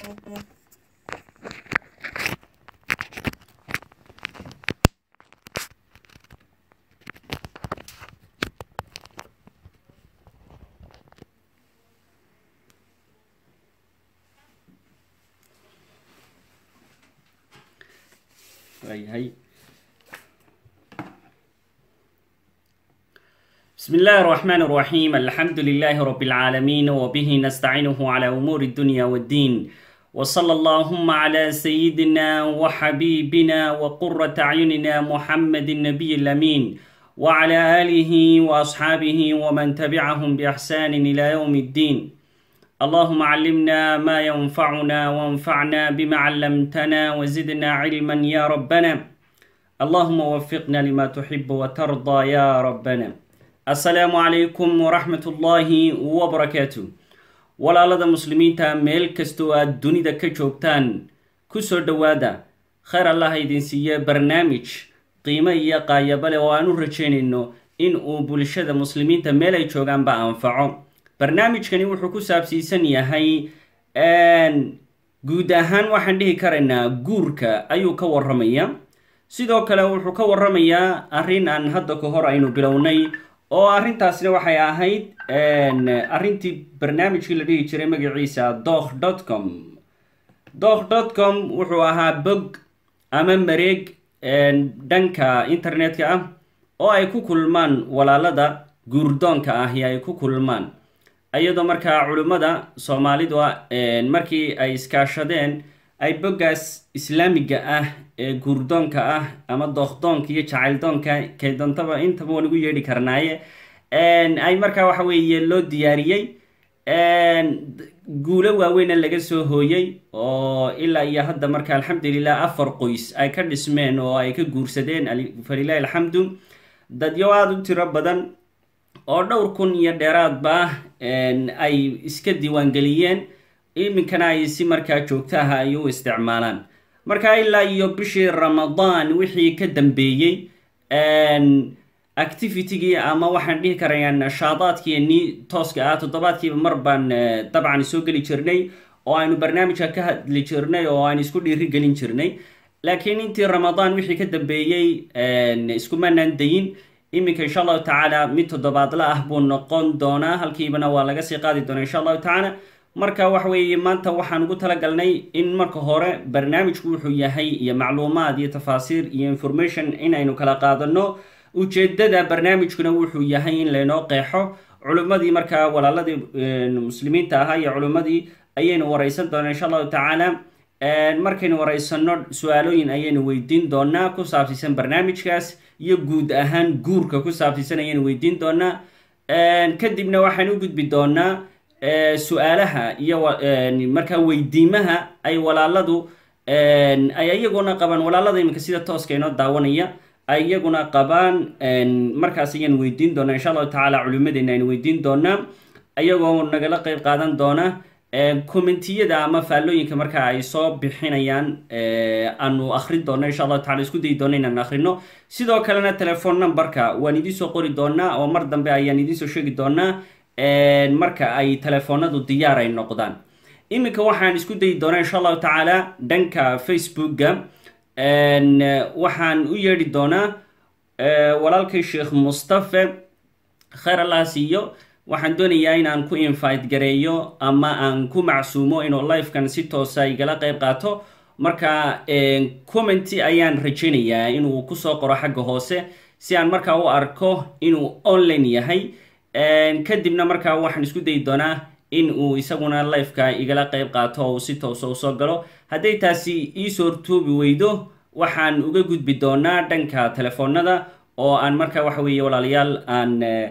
waayahay بسم الله الرحمن الرحيم الحمد لله رب العالمين وبه نستعينه على أمور الدنيا والدين وصلى اللهم على سيدنا وحبيبنا وقرة أعيننا محمد النبي الأمين وعلى آله وأصحابه ومن تبعهم بإحسان إلى يوم الدين اللهم علمنا ما ينفعنا وانفعنا بما علمتنا وزدنا علما يا ربنا اللهم وفقنا لما تحب وترضى يا ربنا السلام عليكم ورحمة الله وبركاته walaalada muslimiinta meel kastoo aad dunida ka joogtaan kusoo dhowaada khayr allah idin siiye barnaamij qiimo iyo qaayaba leh oo aan u rajaynayno in uu bulshada muslimiinta meel ay joogaanba anfaco barnaamijkani wuxuu ku saabsiisan yahay guud ahaan waxaan dhihi karaynaa guurka ayuu ka waramaya sidoo kale wuxuu ka waramayaa arrin aan hadda ka hor aynu bilownay oo arrintaasna waxay ahayd arrintii barnaamijkii la dhihi jiray magaciisa doh dot com doh dot com wuxuu ahaa bog ama mareeg dhanka internetka ah oo ay ku kulmaan walaalada guurdoonka ahi ay ku kulmaan iyadoo markaa culimmada soomaalidu markii ay iskaashadeen ay boggaas islaamiga ah ee guurdoonka ah ama dookdoonka iyo jacayldoonka kaydoontaba intaba waan ugu yeedhi karnaaye ay markaa waxa weeye loo diyaariyey guulo waaweyna laga soo hooyey oo ilaa iyo hadda marka alxamdulilah afar qoys ay ka dhismeen oo ay ka guursadeen falilahi alxamdu dadyo aada u tiro badan oo dhowr kun iyo dheeraadba ay iska diiwaangeliyeen iminkana ay si markaa joogtaha ay u isticmaalaan marka ilaa iyo bishii ramadaan wixii ka dambeeyey activitygii ama waxaan dhihi karayaa nashaadaadkiini tooska ah toddobaadkiiba mar baan dabcan soo geli jirnay oo aynu barnaamijka ka hadli jirnay oo aan isku dhiiri gelin jirnay laakiin intii ramadaan wixii ka dambeeyey iskumanaan dayin iminka insha allahu tacaala mid toddobaadla ah buu noqon doonaa halkiibana waa laga sii qaadi doonaa insha allahu tacaala marka waxa weeye maanta waxaan ugu talagalnay in marka hore barnaamijku wuxuu yahay iyo macluumaad iyo tafaasiir iyo information inaynu kala qaadano ujeedada barnaamijkuna wuxuu yahay in laynoo qeexo culimmadii markaa walaaladii muslimiinta ahaa iyo culimmadii ayaynu wareysan doonaa insha allahu tacaala markaynu wareysano su-aalooyin ayaynu weydiin doonaa ku saabsiisan barnaamijkaas iyo guud ahaan guurka ku saabsiisan ayaynu weydiin doonaa kadibna waxaan u gudbi doonaa su-aalaha iyo markaa weydiimaha ay walaaladu ay iyaguna qabaan walaalada iminka sida tooska inoo daawanaya ay iyaguna qabaan markaas ayaan weydiin doonaa insha allahu tacaala culimadeena aynu weydiin doonaa iyagoo nagala qeyb qaadan doona commentiyada ama faallooyinka markaa ay soo bixinayaan aanu akrin doona insha allahu tacala isku dayi doona inaan akrino sidoo kalena telefon numberka waan idinsoo qori doonaa oo mar dambe ayaan idinsoo sheegi doonaa marka ay telefoonadu diyaar ay noqdaan iminka waxaan isku dayi doonaa insha allahu tacaala dhanka facebooka waxaan u yeedhi doonaa walaalkay sheekh mustafe khayr allah siiyo waxaan doonayaa inaan ku invite gareeyo ama aan ku macsuumo inuu lifekan si toosa igala qeyb qaato marka commenty ayaan rajaynayaa inuu kusoo qoro xagga hoose si aan markaa u arko inuu online yahay kadibna markaa waxaan isku dayi doonaa in uu isaguna lifeka igala qeyb qaato oo uu si toosa usoo galo hadday taasi iisoo hortoobi weydo waxaan uga gudbi doonaa dhanka telefoonada oo aan markaa waxa weeye walaalayaal aan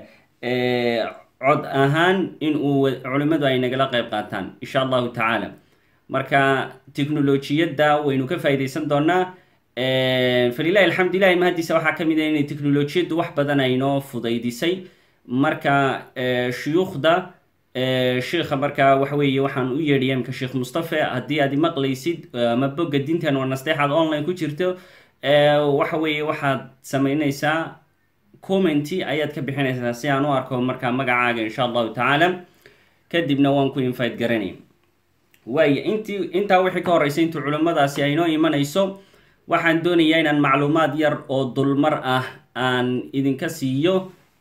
cod ahaan in uu culimmadu ay nagala qeyb qaataan insha allahu tacaala marka technolojiyadda waynu ka faa'iidaysan doonaa falilahi alxamdu ilahi mahadiisa waxaa ka mid ah inay technolojiyaddu wax badan aynoo fudaydisay marka shuyuukhda sheikha markaa waxa weeye waxaan u yeedhaya imka sheekh mustafe haddii aad maqlaysid ama bogga diintan waa nasteexaad online ku jirto waxa weeye waxaad sameynaysaa commenty ayaad ka bixinaysaa si aan u arko markaa magacaaga insha allahu tacaala kadibna waan ku invite garanay waaya intii intaa wixii ka horreysay intii culimmadaasi ay inoo imanayso waxaan doonayaa inaan macluumaad yar oo dulmar ah aan idinka siiyo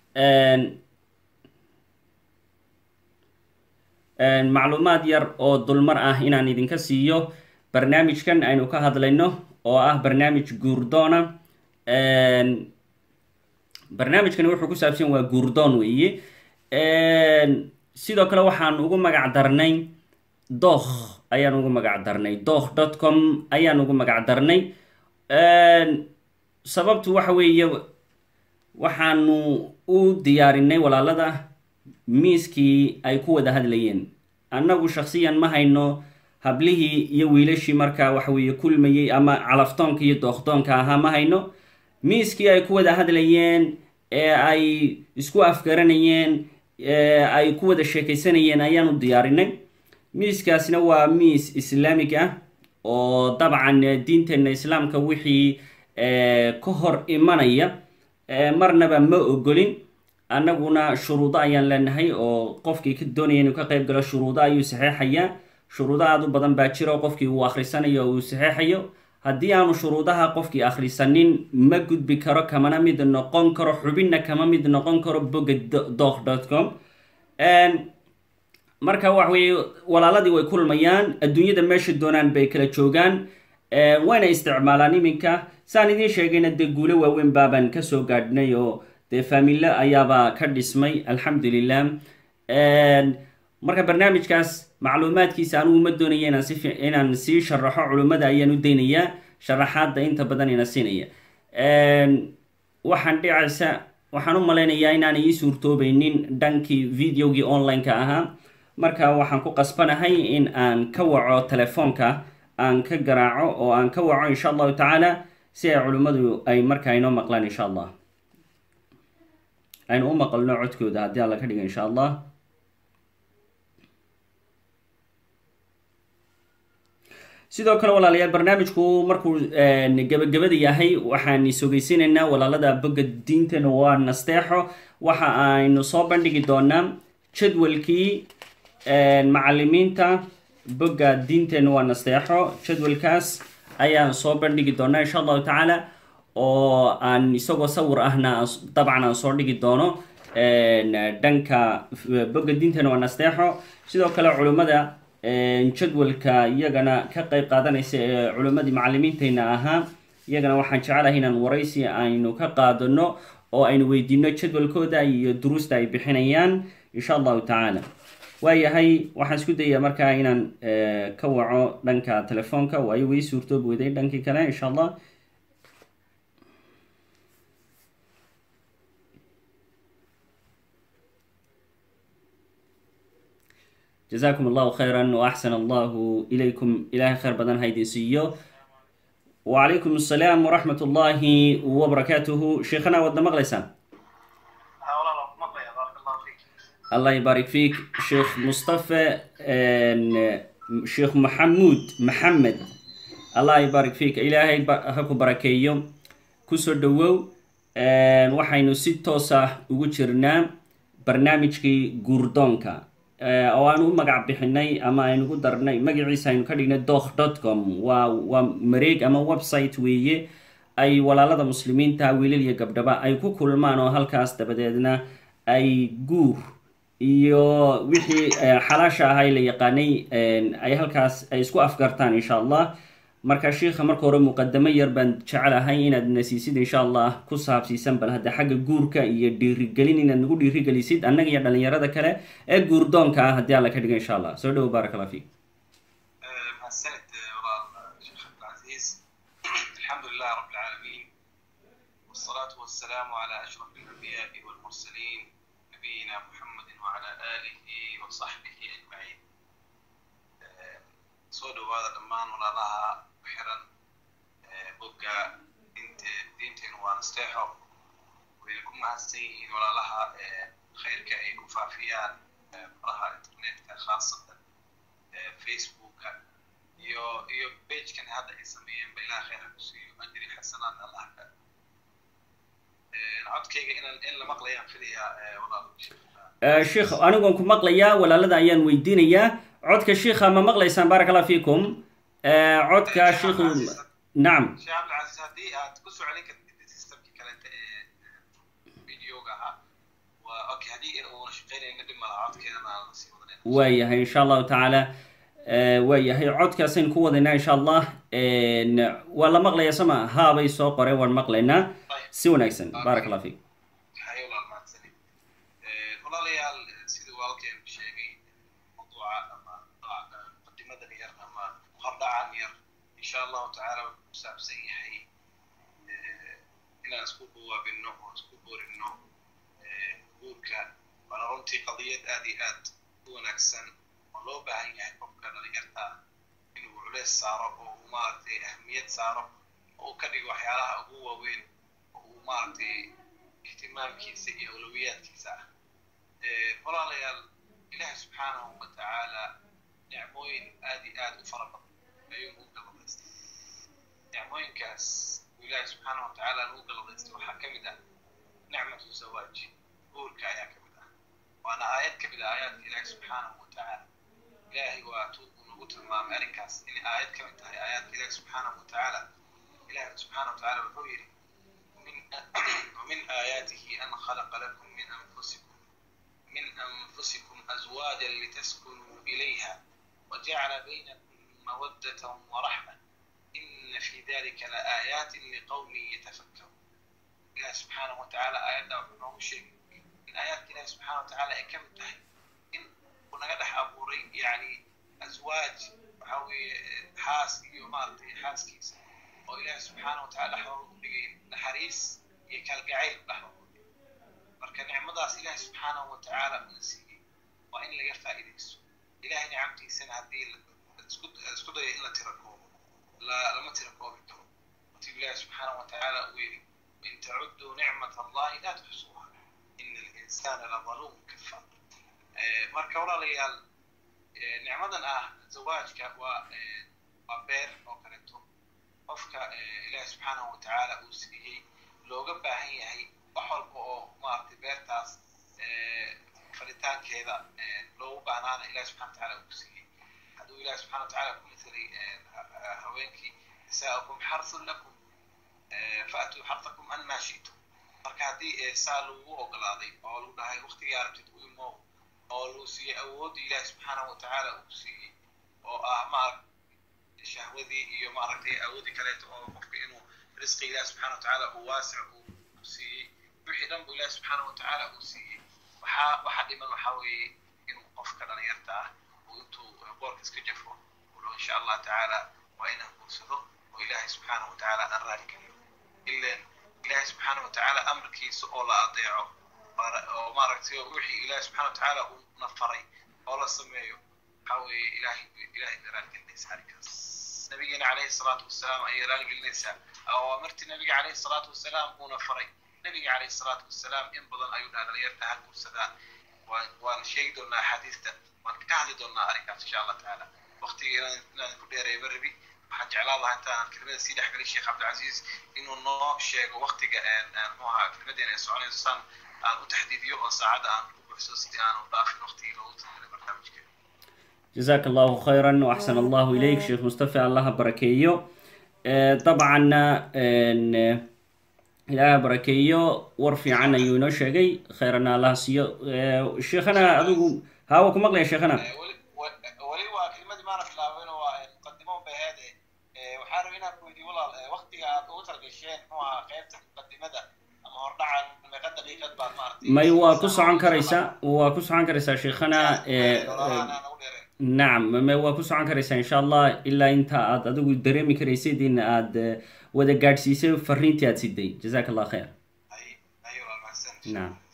macluumaad yar oo dulmar ah inaan idinka siiyo barnaamijkan aynu ka hadlayno oo ah barnaamij guurdoona barnaamijkani wuxuu ku saabsan waa guurdoon weeye sidoo kale waxaan ugu magac darnay dookh ayaan ugu magac darnay dookh dot com ayaan ugu magac darnay sababtu waxa weeye waxaanu u diyaarinay walaalada miiskii ay ku wada hadlayeen annagu shaksiyan ma hayno hablihii iyo wiilashii markaa waxa weeye kulmayey ama calaftoonka iyo dookdoonka ahaa ma hayno miiskii ay ku wada hadlayeen ee ay isku afgaranayeen ee ay ku wada sheekaysanayeen ayaan u diyaarinay miiskaasina waa miis islaamig ah oo dabcan diinteenna islaamka wixii ka hor imanaya marnaba ma ogolin annaguna shuruudo ayaan leenahay oo qofkii ka doonaya inuu ka qayb galo shuruudo ayuu saxeexayaa shuruudo aada u badan baa jiro qofkii uu akhrisanayo uu saxeexayo haddii aanu shuruudaha qofkii akhrisanin ma gudbi karo kamana mid noqon karo xubinna kama mid noqon karo boga doh dot com marka waxa weeye walaaladii way kulmayaan adduunyada meesha doonaan bay kala joogaan wayna isticmaalaan iminka saan idiin sheegayna dee guulo waaweyn baabaan kasoo gaadhnay oo dee faamilo ayaaba ka dhismay alxamdulilah marka barnaamijkaas macluumaadkiisa anugu ma doonaya inaan si inaan sii sharaxo culimmada ayaan u daynayaa sharaxaadda inta badan ina siinaya waxaan dhicaysa waxaan u malaynayaa inaanay ii suurtoobaynin dhankii videogii online-ka ahaa marka waxaan ku qasbanahay in aan ka waco telefoonka aan ka garaaco oo aan ka waco insha allahu tacaala si ay culimmadu ay markaa inoo maqlaan insha allah aynu u maqalno codkooda haddii alla ka dhiga insha allah sidoo kale walaalayaal barnaamijku markuu gabagabada yahay waxaan isogeysineynaa walaalada bogga diintana waa nasteexo waxa aynu soo bandhigi doonaa jadwalkii macalimiinta bogga diinteenna waa nasteexo jadwalkaas ayaan soo bandhigi doonaa insha allahu tacaala oo aan isagoo sawir ahna dabcan aan soo dhigi doono dhanka bogga diinteenna waa nasteexo sidoo kale culimmada jadwalka iyagana ka qeyb qaadanaysa ee culimmadii macalimiintayna ahaa iyagana waxaan jecelahay inaan waraysi aynu ka qaadano oo aynu weydiino jadwalkooda iyo duruusta ay bixinayaan insha allahu tacaala waayahay waxaan isku dayaa markaa inaan ka waco dhanka telefoonka waayo way suurtoob weday dhankii kale insha allah jazakum allahu khayra waaxsan allahu ilaykum ilahay khayr badan ha idin siiyo wacalaykum assalaam waraxmat ullahi wabarakaatuhu sheekhana waadna maqlaysaan allah ybarik fiik sheekh mustafe sheekh maxamuud maxamed allah ybarik fiik ilaahay ha ku barakeeyo kusoo dhowow waxaynu si toos ah ugu jirnaa barnaamijkii guurdoonka oo aan u magac bixinay ama aynugu darnay magaciisa aynu ka dhignay doh dot com waa waa mareeg ama website weeye ay walaalada muslimiinta wiilal iyo gabdhaba ay ku kulmaan oo halkaas dabadeedna ay guur iyo wixii xalaasha ahay la yaqaanay ay halkaas ay isku afgartaan insha allah marka shiikha marka hore muqadamo yar baan jecelahay inaad nasiisid insha allah ku saabsiisan bal hadda xagga guurka iyo dhiirigelin inaad nagu dhiirigelisid annaga iyo dhalinyarada kale ee guurdoonka ah haddii alla ka dhiga insha allah soo dhowo baarak allah fiik mahadsanid walaal sheekh cabdilcaziiz alxamdulilah rab alcaalamiin wsalaatu wasalaamu cala ashraf alanbiyaai walmursaliin nabiyina muxamedi wacala aalihi wasaxbihi ajmaciin soo dhowaada dhammaan walaalaha xiran bogga dint diinteenu waa nasteexo wayna ku mahadsan yihiin walaalaha khayrka ay ku faafiyaan faraha internetka khaasatan facebooka iyo iyo bagekan hadda ay sameeyeen ba ilaha khayra ku siiyo ajri xasanaad allah ka codkayga inan in la maqlayaan filayaa walaal sheekh anigoon ku maqlayaa walaalada ayaan weydiinayaa codka shiikha ma maqlaysaan baaraka allah fiikum codka shiikhu nacam sheekh cabdilcasiis haddii aad ku soo celin kartid systemkii kaleeta ee videoga ahaa waa okay haddii uuna shaqeynayna dhib malaha codkeedana aan sii wadanayna waayahay insha allahu tacaala waayahay codkaasaynu ku wadaynaa insha allah waa la maqlaya sama haabay soo qoreen waan maqlaynaa si wanaagsan baaraka allah fiikum hayo walaal mahadsanid walaalayaal siduu walaalkeen sheegay mawduuca ama muqadimadan yar ama hordhacan yar insha allahu tacaala wuxuu ku saabsan yahay inaan isku dhawaabino oo isku boorino guurka waana runtii qadiyad aad iyo aad u wanaagsan oo loo baahan yahay qofka dhalinyarta inuu culeys saaro oo uu maaragtay ahmiyad saaro oo uu ka dhigo waxyaalaha ugu waaweyn oo uu maaragtay ihtimaamkiisa iyo awlawiyaadkiisa ah walaalayaal ilaahi subxaanahu wa tacaala nicmooyin aad iyo aad u fara badan ayuu ugu galadaystay nicmooyinkaas uu ilaahi subxaanahu wa tacaala ugu galadaystay waxaa ka mid ah nicmatu zawaaj guurka ayaa ka mid ah waana aayad ka mid ah aayaadka ilaahi subxaanahu wa tacaala ilaahay waa tu uu nagu tilmaamay arrinkaas inay aayad ka mid tahay aayaadka ilaahi subxaanahu wa tacaala ilaahi subxaanahu wa tacaala wuxuu yidhi ومن آياته أن خلق لكم من أنفسكم من أنفسكم أزواجا لتسكنوا إليها وجعل بينكم مودة ورحمة إن في ذلك لآيات لقوم يتفكرون الله سبحانه وتعالى آيات وحنوه شيء من آيات الله سبحانه وتعالى كم تحي إن ونقدح أبوري يعني أزواج وحوي حاس يومارتي حاس كيس وإله سبحانه وتعالى حوله نحريس يكالقعيل dhexdooda marka nicmadaas ilaahay subxaanahu wa tacaala una siiyey waa in laga faa'iidaysto ilahay nicamtiisana haddii isku dayo in la tira koobo lama tira koobi karo watiu ilaahi subxaanahu wa tacaala uu yidhi in tacudduu nicmat allahi laa tuxsuuha ina alinsana ladaluum kafar marka walaalayaal nicmadan ah zawaajka waa waa beer oo kaleeto qofka ilaahi subxaanahu wa tacaala uu siiyey looga baahan yahay wax walba oo maaragtay beertaas falitaankeeda loogu baahnaana ilahi subxana wa tacaala uu ku siiyey hadduu ilahi subxana wa tacaala ku mithalay haweenkii nisaa'ukum xarthun lakum faatuu xarthakum anmaa shi'tum marka haddii saa lagu ogolaaday oo lagu dhahay waktigii arabtid u imow oo lagu siiyey awooddii ilahi subxaanahu wa tacaala uu ku siiyey oo ah maaragtay shahwadii iyo maaragtay awooddii kaleeto oo qofka inuu risqi ilahi subxana wa tacaala uu waasic uu siiyey wixii dhan buu ilahi subxaana wa tacaala uu siiyey waxaa waxa dhiman waxaa weeye inuu qofka dhalinyarta ah uu intuu boorka iska jafo ulo insha allah tacaala waa inaan guursado oo ilaahay subxaana wa tacaala aan raali geliyo ilan ilaahay subxaana wa tacaala amarkiisa oo la adeeco oo maaragtay wixii ilaahay subxana wa tacaala uu na faray oo la sameeyo waxaa weeye ilahay ilahay bay raali gelinaysa arrinkaas nabigeena calayhi salaatu wasalaam ayay raali gelinaysaa awaamirtii nabiga calayhi salaatu wasalaam uuna faray nabiga calayhi salaatu wasalaam in badan ayuu dhaha dhalinyarta ha guursadaan waan waan sheegi doonaa axaadiista waan ka hadli doonaa arrinkaas insha allah tacaala waqtiga inaan ku dheereeyo ma rabi waxaan jeclaan lahaa intaan kelimada sii dhex gelin sheekh cabdilcasiis inuu noo sheego waqtiga muxuu ahaa kelimadeena ay soconayso saan aan u taxdiidiyo oo saacadda aan ku buuxso si aan u dhaafin waqtigii loogu talagalay barnaamijkeena جزاك الله خيرا وأحسن الله إليك شيخ مصطفى الله بركيو طبعا إلى بركيو ورفي عنا يونو شيء خيرنا الله سيو شيخنا أدوكم هاو كم أغلى يا شيخنا ولي waa kelmadii maana bilaabin waa muqadimo bay ahaade waxaa rabay inaan ku weydiiyo walaal waqtiga aad ugu talgasheen muxuu ahaa qaybta muqadimada ama hordhacan meeqa daqiiqad baad maaragtay may waa ku socon karaysaa waa ku socon karaysaa sheikhana nacam ma waa ku socon karaysaa insha allah ilaa inta aad adigu dareemi karaysid in aad wada gaadhsiisay fariintii aad siday jazaka allah khayr nacam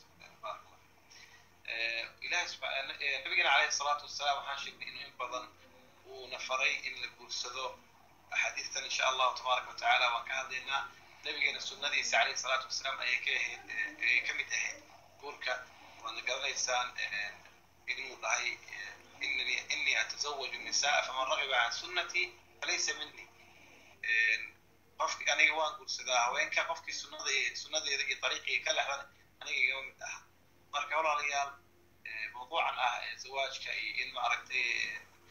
nabigena calayhi salaatu wasalaam waxaan sheegnay inuu in badan uuna faray in la guursado axaadiistan insha allahu tabaaraka watacaala waan ka hadlaynaa nabigeena sunnadiisa calayhi salaatu wasalaam ayay ka ahayd ayay ka mid ahayd guurka waadna garanaysaan inuu dhahay inani inii atazawaju nisaa faman ragiba can sunnatii falaysa minii qofki aniga waan guursadaa haweenka qofkii sunnada sunnadeeda iyo dariiqiga ka lexdan aniga igama mid aha marka walaalayaal mawduucan ah zawaajka iyo in maaragtay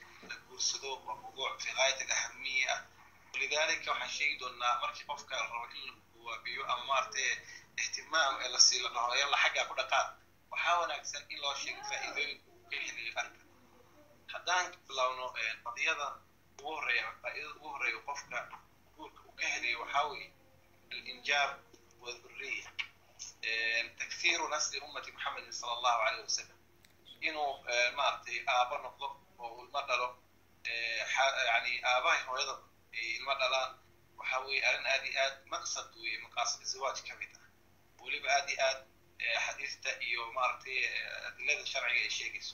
guursado waa mawduuc fi gaayat alahamiya ah walidaalika waxaan sheegi doonaa markii qofka la rabo in la waabiyo ama maaragtay ihtimaam ee la sii la dhaho yalla xaggaa ku dhaqaaq waxaa wanaagsan in loo sheego faa'iidooyinka uu ka helayo arka haddaan bilowno qadiyada ugu horreeya faa'iidada ugu horreeya qofka guurka uu ka helayo waxaa weeye alinjaab wadurriya takthiiru nasli ummati muxamedin sala allahu caleyh wasalam inuu maaragtay aabo noqdo oo ilmo dhalo yani aabahay hooyada ay ilmo dhalaan waxaa weeye arrin aad iyo aad maqsad weeye maqaasid zawaaj ka mid ah weliba aad iyo aad xadiista iyo maaragtay adilada sharciga ay sheegayso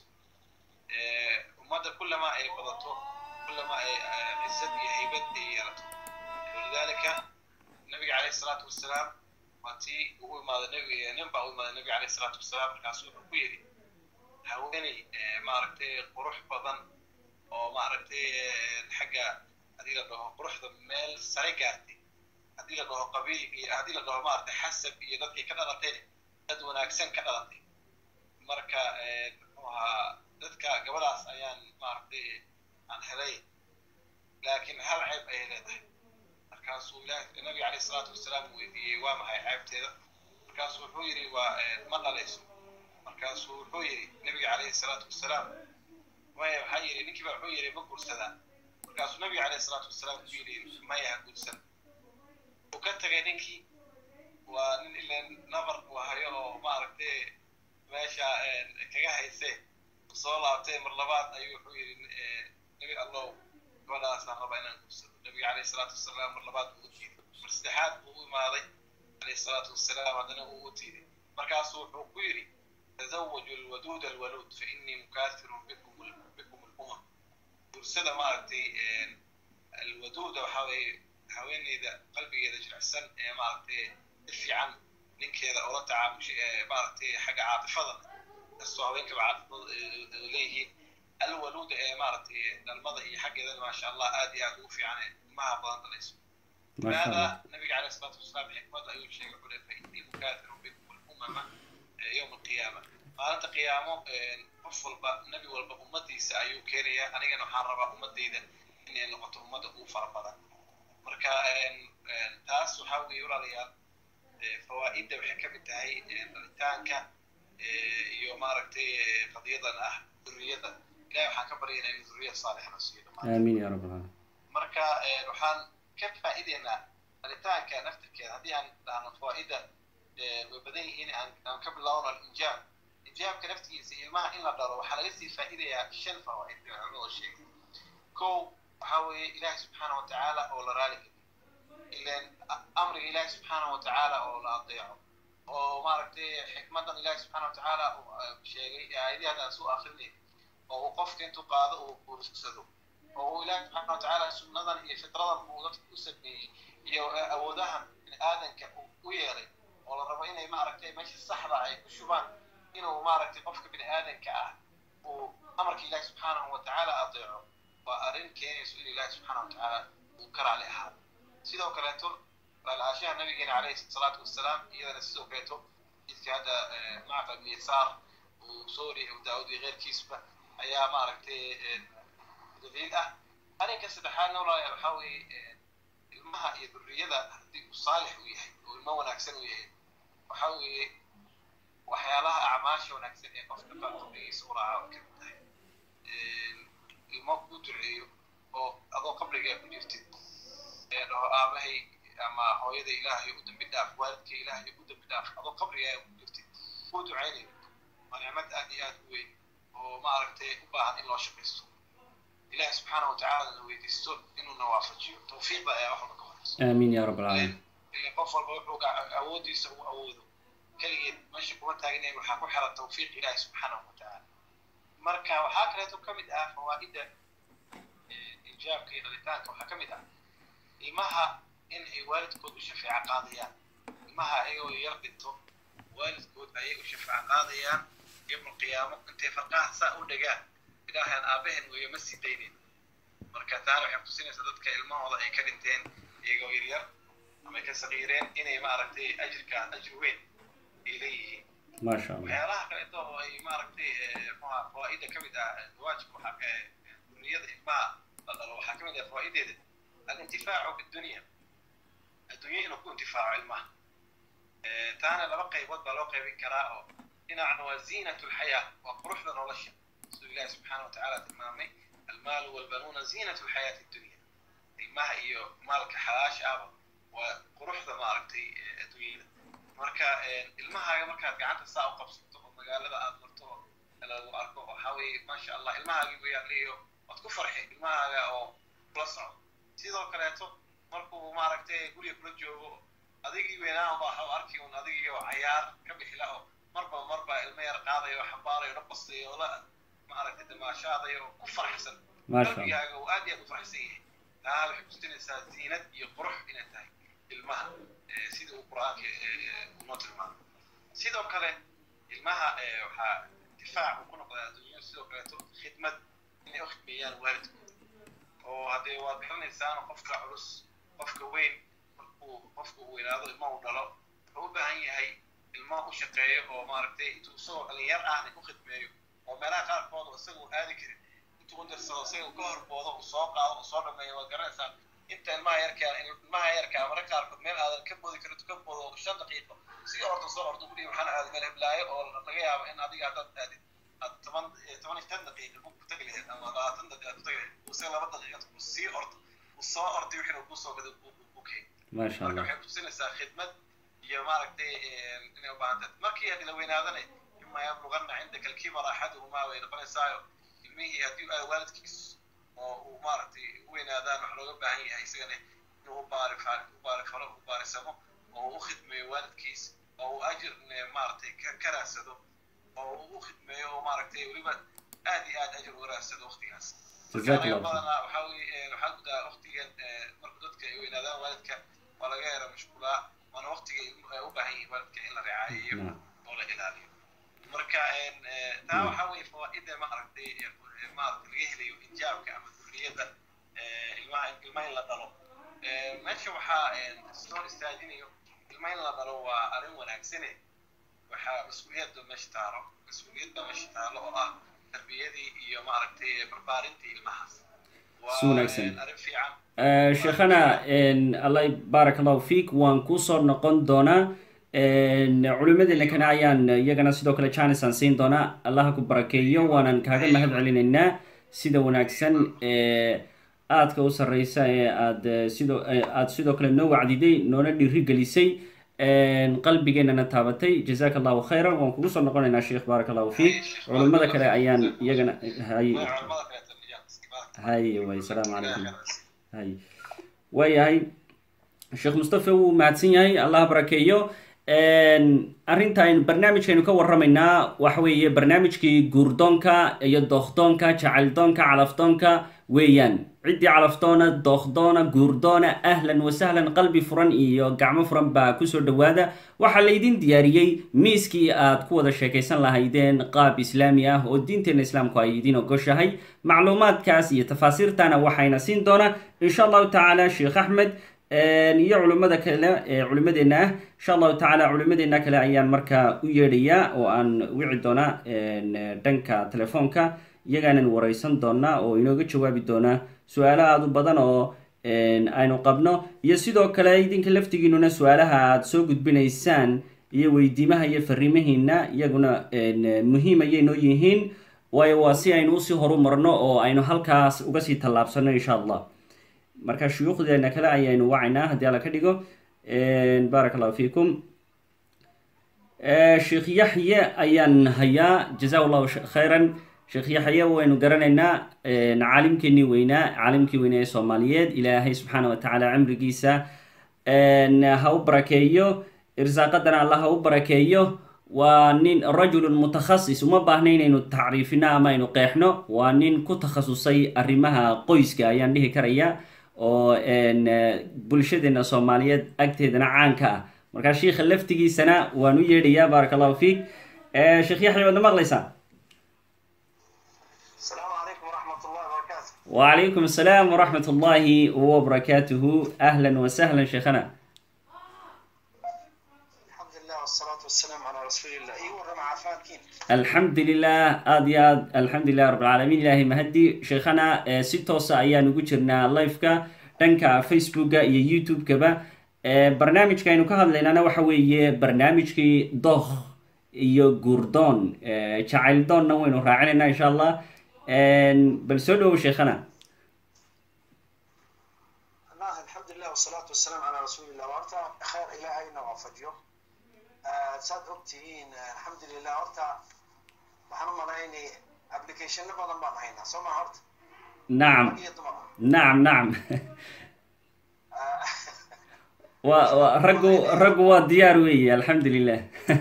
ummadda kullama ay badato kullama ay cizad iyo haybad ay yeelato walidaalika nabiga caleyhi salaatu wasalaam waa tii ugu imaada nabiga nin baa u imaada nabiga caleyhi salaatu wasalaam markaasu wuxuu ku yidhi haweeney maaragtay qurux badan oo maaragtay xagga haddii la dhaho quruxda meel sare gaartay haddii la dhaho qabiil iyo haddii la dhaho maaragtay xasab iyo dadkay ka dhalatay dad wanaagsan ka dhalatay marka muxuu ahaa dadka gabadhaas ayaan maaragtay aan helay laakiin hal ceeb ayay leedahay markaasuu ilaah nabiga caleyhi salaatu wasalaam weydiiyey waa maxay ceebteeda markaasuu wuxuu yidhi waa ma dhalayso markaasuu wuxuu yidhi nabiga caleyhi salaatu wasalaam maya waxaa yidhi ninkii baa wuxuu yidhi ma guursadaa markaasuu nabiga caleyhi salaatu wasalaam ku yidhi maya ha guursan uu ka tagay ninkii waa nin ilan nabar uu hayo oo maaragtay meesha kaga hayse soo laabtay mar labaad ayuu wuxuu yidhi nabi allow gabadhaasaan raba inaan guursado nabiga caleyhi salaatu wasalaam mar labaad uu u tiiday mar saddexaad buu u imaaday caleyhi salaatu wasalaam haddana uu u tiiday markaasuu wuxuu ku yidhi tazawaju alwaduud alwaluud fa innii mukathirun bikum bikum alumam guursada maaragtay alwaduuda waxaa weeye haweeneyda qalbigeeda jilicsan ee maaragtay si fiican ninkeeda oola tacaamushay ee maaragtay xagga caatifada kastoo haweenkaba caatifada leeyihiin alwaluuda ee maaragtay dhalmada iyo xaggeedana maasha allah aad iyo aad ugu fiican ee ilmaha badan dhalayso maada nabiga caleyh salaatu wasalaam xikmada ayuu sheegay xule fa innii mukathirun bikum alumama yowma alqiyaama maalinta qiyaamo qof walba nebi walba ummadiisa ayuu keenaya anigana waxaan rabaa ummadayda inay noqoto ummadda ugu fara badan marka taas waxaa weeye walaalayaal fawaa'idda waxay ka mid tahay dhalitaanka iyo maaragtay qadiyadan ah duriyada ilahi waxaan ka baryaynaa in duriya saalixna siiyo aamin ya rabbal alamin marka waxaan ka faa'iideynaa dhalitaanka naftirkeeda haddii aan dhahno fawaa'idda way badan yihiin aan ka bilowno alinjaab injaabka naftigiisa ilmaha in la dhalo waxaa laga sii faa'iidayaa shan fawaa'id bay culimadu sheegay kow waxaa weeye ilaahi subxaana watacaala oo la raali geliyo ilan amriga ilaahi subxaana watacaala oo la adeeco oo maaragtay xikmadan ilaahi subxaana watacaala sheegay aayadii hadda aan soo akrinay oo uu qofka intuu qaado uu guursado oo uu ilaahi subxaana watacaala sunnadan iyo fitradan uu dadka u sameeyey iyo awoodahan bini aadanka u yeelay oo la rabo inay maaragtay meesha saxda ay ku shubaan inuu maaragtay qofka bini aadanka ah uu amarka ilaahi subxaanahu watacaala adeeco waa arrin keenayso in ilaahi subxaana watacaala uu ka raali ahaado sidoo kaleeto raali-aashaha nabigeena caleyhi salaatu wasalaam iyadana sidoo kaleeto jidka hadda macqa ibn yasaar uu soo wariyay abu daawud iyo keyrkiisba ayaa maaragtay daliil ah arrinka saddexaadna walaalayaal waxaa weeye ilmaha iyo durriyada haddii uu saalix u yahay oo ilmo wanaagsan u yahay waxaa weeye waxyaalaha acmaasha wanaagsan ee qofka qabrigiisa u raaca oo kamid tahay ilmo kuu duceeyo oo adoo qabrigaa ku jirtid ee dhaho aabahay ama hooyada ilaahay u dambi dhaaf waalidka ilaahay u dambi dhaaf adoo qabrigaa ku jirtid kuu ducaynayo waa nicmad aad iyo aad u weyn oo maaragtay u baahan in loo shaqaysto ilaah subxaana watacaala na weydiisto inuuna waafajiyo tawfiiqda ayaa wax walba ka horeysa aamin ya rabbal alamin ilan qof walba wuxuu awoodiisa u awoodo keligeed meesha kuma taagnay waxaa ku xiran tawfiiq ilaahi subxaanahu watacaala marka waxaa kaleeto ka mid ah fawaa'idda ijaabka iyo dhalitaanka waxaa ka mid ah ilmaha in ay waalidkood u shafeeco qaadayaan ilmaha ayagoo yar dhinto waalidkood ayay u shafeeco qaadayaan yowma alqiyaamo intay farqaha saa u dhagaan ilaahan aabaheen weeye ma sii daynin marka taana waxay kutusinaysaa dadka ilmahooda ay ka dhinteen iyagoo yaryar ama ay ka saqiireen inay maaragtay ajirka ajir weyn ay leeyihiin maasha allah waxyaalaha kaleeto oo ay maaragtay muxuha fawaa'ida ka mid ah zawaajka waxaa duriyada ilmaha dhalo waxaa ka mid ah fawaa'ideeda alintifaacu bidunya adduunya inuu ku intifaaco ilmaha taana laba qaybood baa loo qaybin karaa oo dhinacna waa ziinat lxayaa waa quruxda nolosha siduu ilahi subxaana wa tacaala tilmaamay almaalu walbanuuna ziinat lxayaati dunya ilmaha iyo maalka xalaasha ahba waa quruxda maaragtay adduunyada marka ilmahaaga markaad gacanta saa u qabsato oo magaalada aad marto oo lagu arko waxaa weeye maasha allah ilmahaagii weyaaliyo waad ku farxi ilmahaaga oo kula socdo sidoo kaleeto markuu maaragtay guriga kula joogo adigii weynaan baa waxaa arki un adigii oo cayaar ka bixila oo marba marba ilmo yar qaadayo oo xambaarayo o dhabastayo oo la maaragtay damaashaadayo oo ku farxsan qalbigaaga uu aad iyo aad u farxsan yahay taa waxay kusinaysaa ziinad iyo qurux inay tahay ilmaha sida uu qur-aanka noo tilmaamo sidoo kale ilmaha waxaa difaac uu ku noqdaa adduunya sidoo kaleeto khidmad inay u khidmeeyaan waalidkooda oo haddee waad garanaysaan qofka culus qofka weyn markuu qofka uu weynaado ilma uu dhalo wuxuu u baahan yahay ilma u shaqeeyo oo maaragtay intuu isagoo dhalinyar ahna u khidmeeyo oo meelaha qaarkood oo isaga uu aadi karin intuu u dirsado isaga ka horboodo uu soo qaado uu soo dhameeyo waad garanaysaa inta ilmaha yarka ilmaha yarka mararka qaarkood meel aadan ka boodi karin ka boodo shan daqiiqo si orda soo ordo guriga waxaan aaday meel heblaayo oo laga yaabo in adiga haddaad aadid aad toban toban iyo tan daqiiqa ku tagi lahayd ama labaatan daqiiqa ku tagi lahayd use laba daqiiqad uu sii ordo uu soo orday wixii uu kusoo gaday uu keen maasha marka allah waxay kutusinaysaa khidmad iyo maaragtay inay u baahan tahay markii aad la weynaadana ima yabluganna cindaka alkibara axaduhumaa way noqonaysaayo ilmihii haddii aad waalidkiis oo uu maaragtay u weynaadaan wax looga baahan yahay isagana inuu u baari u baari falo u baarisamo oo uu u khidmeeyo waalidkiis oo uu ajir maaragtay ka raadsado oo uu u khidmeeyo oo maaragtay weliba aad iyo aad ajir uga raadsado waqtigaas Jazaak anaga Allah. badanaa waxaa weye waxaa gudaa waqtigan marka dadka ay weynaadaan waalidka waa laga yara mashquulaa waana waqtiga ilmuhu ay u baahan yihiin waalidka in la ricaayeeyo Naam. oo la ilaaliyo marka taa waxaa weye fawaa'ida maaragtay maaragtay laga helayo injaabka ama durriyada ilmaha ilmaha in la dhalo meesha waxaa soo istaajinayo ilma in la dhalo waa arrin wanaagsane waxaa mas-uuliyadda meesha taalo mas-uuliyad baa meesha taalo oo ah tarbiyadii iyo maaragtay barbaarintii ilmahaas waa Si wanaagsan. arrin fiican Eh, sheekhana allah baarak allahu fiik waan kusoo noqon doonaa culimadeena kana ayaan iyagana sidoo kale janis aan siin doonaa allaha ku barakeeyo waanan kaaga mahad celinaynaa sida wanaagsan ee aadka u sarreysa ee aad eh, sidoo eh, aad sidoo kale noo wacdiday noona dhiirigelisay qalbigeennana taabatay jazaaka allahu khayran waan kugu soo noqonaynaa sheekh baarak allahu fiik culimada kale ayaan iyagana hay Waa culimada kaleeto iyo istiqbaalka. hay way salaamu calaykum Ilaahay khayr ha siiyo. hay waayahay sheekh mustafa wuu mahadsan yahay allah barakeeyo arrinta aynu barnaamijkaynu ka warramaynaa waxa weeye barnaamijkii guurdoonka iyo dookdoonka jacayldoonka calafdoonka weeyaan ciddii calafdoona dookdoona guurdoona ahlan wasahlan qalbi furan iyo gacmo furan baa kusoo dhowaada waxaa laydin diyaariyey miiskii aad ku wada sheekaysan lahaydeen qaab islaami ah oo diinteena islaamku ay idin ogoshahay macluumaadkaas iyo tafaasiirtana waxayna siin doonaa insha allahu tacaala sheekh axmed iyo culimada kale ee culimadeena ah insha allahu tacaala culimadeena kale ayaan markaa u yeedhayaa oo aan wici doonaa dhanka telefoonka iyagaanan wareysan doonaa oo inooga jawaabi doonaa su-aalo aada u badan oo aynu qabno iyo sidoo kale idinka laftigiinuna su-aalaha aad soo gudbinaysaan iyo weydiimaha iyo fariimahiina iyaguna muhiim ayay noo yihiin waayo waa si aynu usii horu marno oo aynu halkaas uga sii tallaabsano insha allah marka shuyuukhdeena kale ayaynu wacaynaa haddii alla ka dhigo baarak allahu fiikum sheekh yaxye ayaan hayaa jaza llahu khayran sheekh yaxye waynu garanaynaa caalimkeenii weynaa caalimkii weynaa ee soomaaliyeed ilaahay subxaana wa tacaala cimrigiisa ha u barakeeyo irsaaqadana allah ha u barakeeyo waa nin rajulun mutakhasis uma baahna inaynu tacriifino ama aynu qeexno waa nin ku takhasusay arrimaha qoyska ayaan dhihi karaya oo bulshadeena soomaaliyeed agteedana caanka ah markaa shiikha laftigiisana waan u yeedhayaa baarak allahu fiik sheekh yaxya waadna maqlaysaa السلام عليكم ورحمة الله وبركاته وعليكم السلام ورحمة الله وبركاته أهلا وسهلا شيخنا الحمد لله والصلاة والسلام على رسول الله إيه ورم عافات xaalkiin alxamdu lilah aada iyo aad alxamdu lilah rabbilcaalamiin ilaahay mahadi sheekhana si toosa ayaan ugu jirnaa liveka dhanka facebooka iyo youtube-kaba barnaamijka aynu ka hadlaynana waxa weeye barnaamijkii doh iyo guurdoon jacayl doonna waynu raacinayna insha allah bal soo dhawow sheekhana allah alxamdulilah wasalaatu wasalaamu calaa rasuulillah horta kheer ilaahayna waafajiyo saad og tihiin alxamdulilah horta waxaan u malaynay applicationno badan baan haynaa soo maa horta nacam rag iyo dumar nacam nacam wa wa raggu raggu waa diyaar weeye alxamdu lilah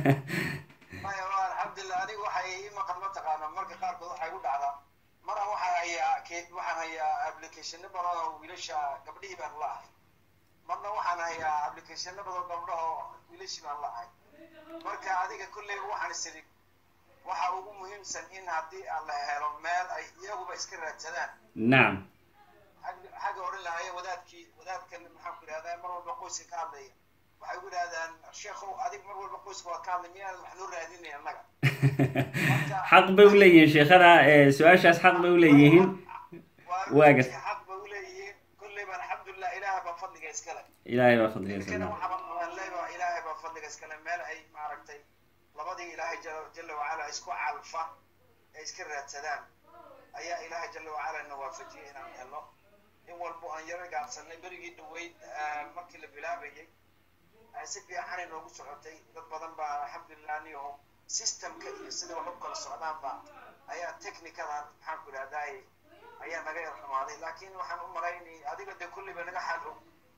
maya waa alxamdulilah anigu waxay ii maqan mataqaana marka qaarkood waxay u dhacdaa maraan waxaan hayaa ke- waxaan hayaa applicationno badan oo wiilasha gabdhihii baan la ahay marna waxaan hayaa applicationno badan gabdhaho wiilashii baan la ahay marka adiga kolleyba waxaan isiri waxa ugu muhiimsan in haddii aan la helo meel ay iyaguba iska raadsadaan nacam xag- xagga odhan lahaye wadaadkii wadaadkan maxaan ku idhahdaa mar walba qoyska ka hadlaya waxay ku idhahdaan sheekhow adig mar walba qoyska waa ka hadlay miyaanan wax noo raadinay annaga xaq bay u leeyihiin sheekhana su-aashaas xaq bay u leeyihiin waa waaga. runtii xaq ba u leeyihiin kolleyba alxamdulilah ilaahay baa fadliga iskale ilaahay baa fadliga inkana sana waxaa waan leeyahay ilaahay baa fadliga iskale meel ay maaragtay labadii ilaahay jala jala wacala isku calfa ay iska raadsadaan ayaa ilaahay jala wacala na waafajiyay inaan helno in walbo aan yaro gaabsanay berigii dhaweyd ah, markii la bilaabayay ay si fiican inoogu socotay dad badan baa alxamdulilah niyo systemka iyo sida wax u kala socdaanba ayaa technicadan maxaan ku idhahdaay ayaa naga yar xumaaday laakiin waxaan u malaynay adiga dee kulliba naga xal og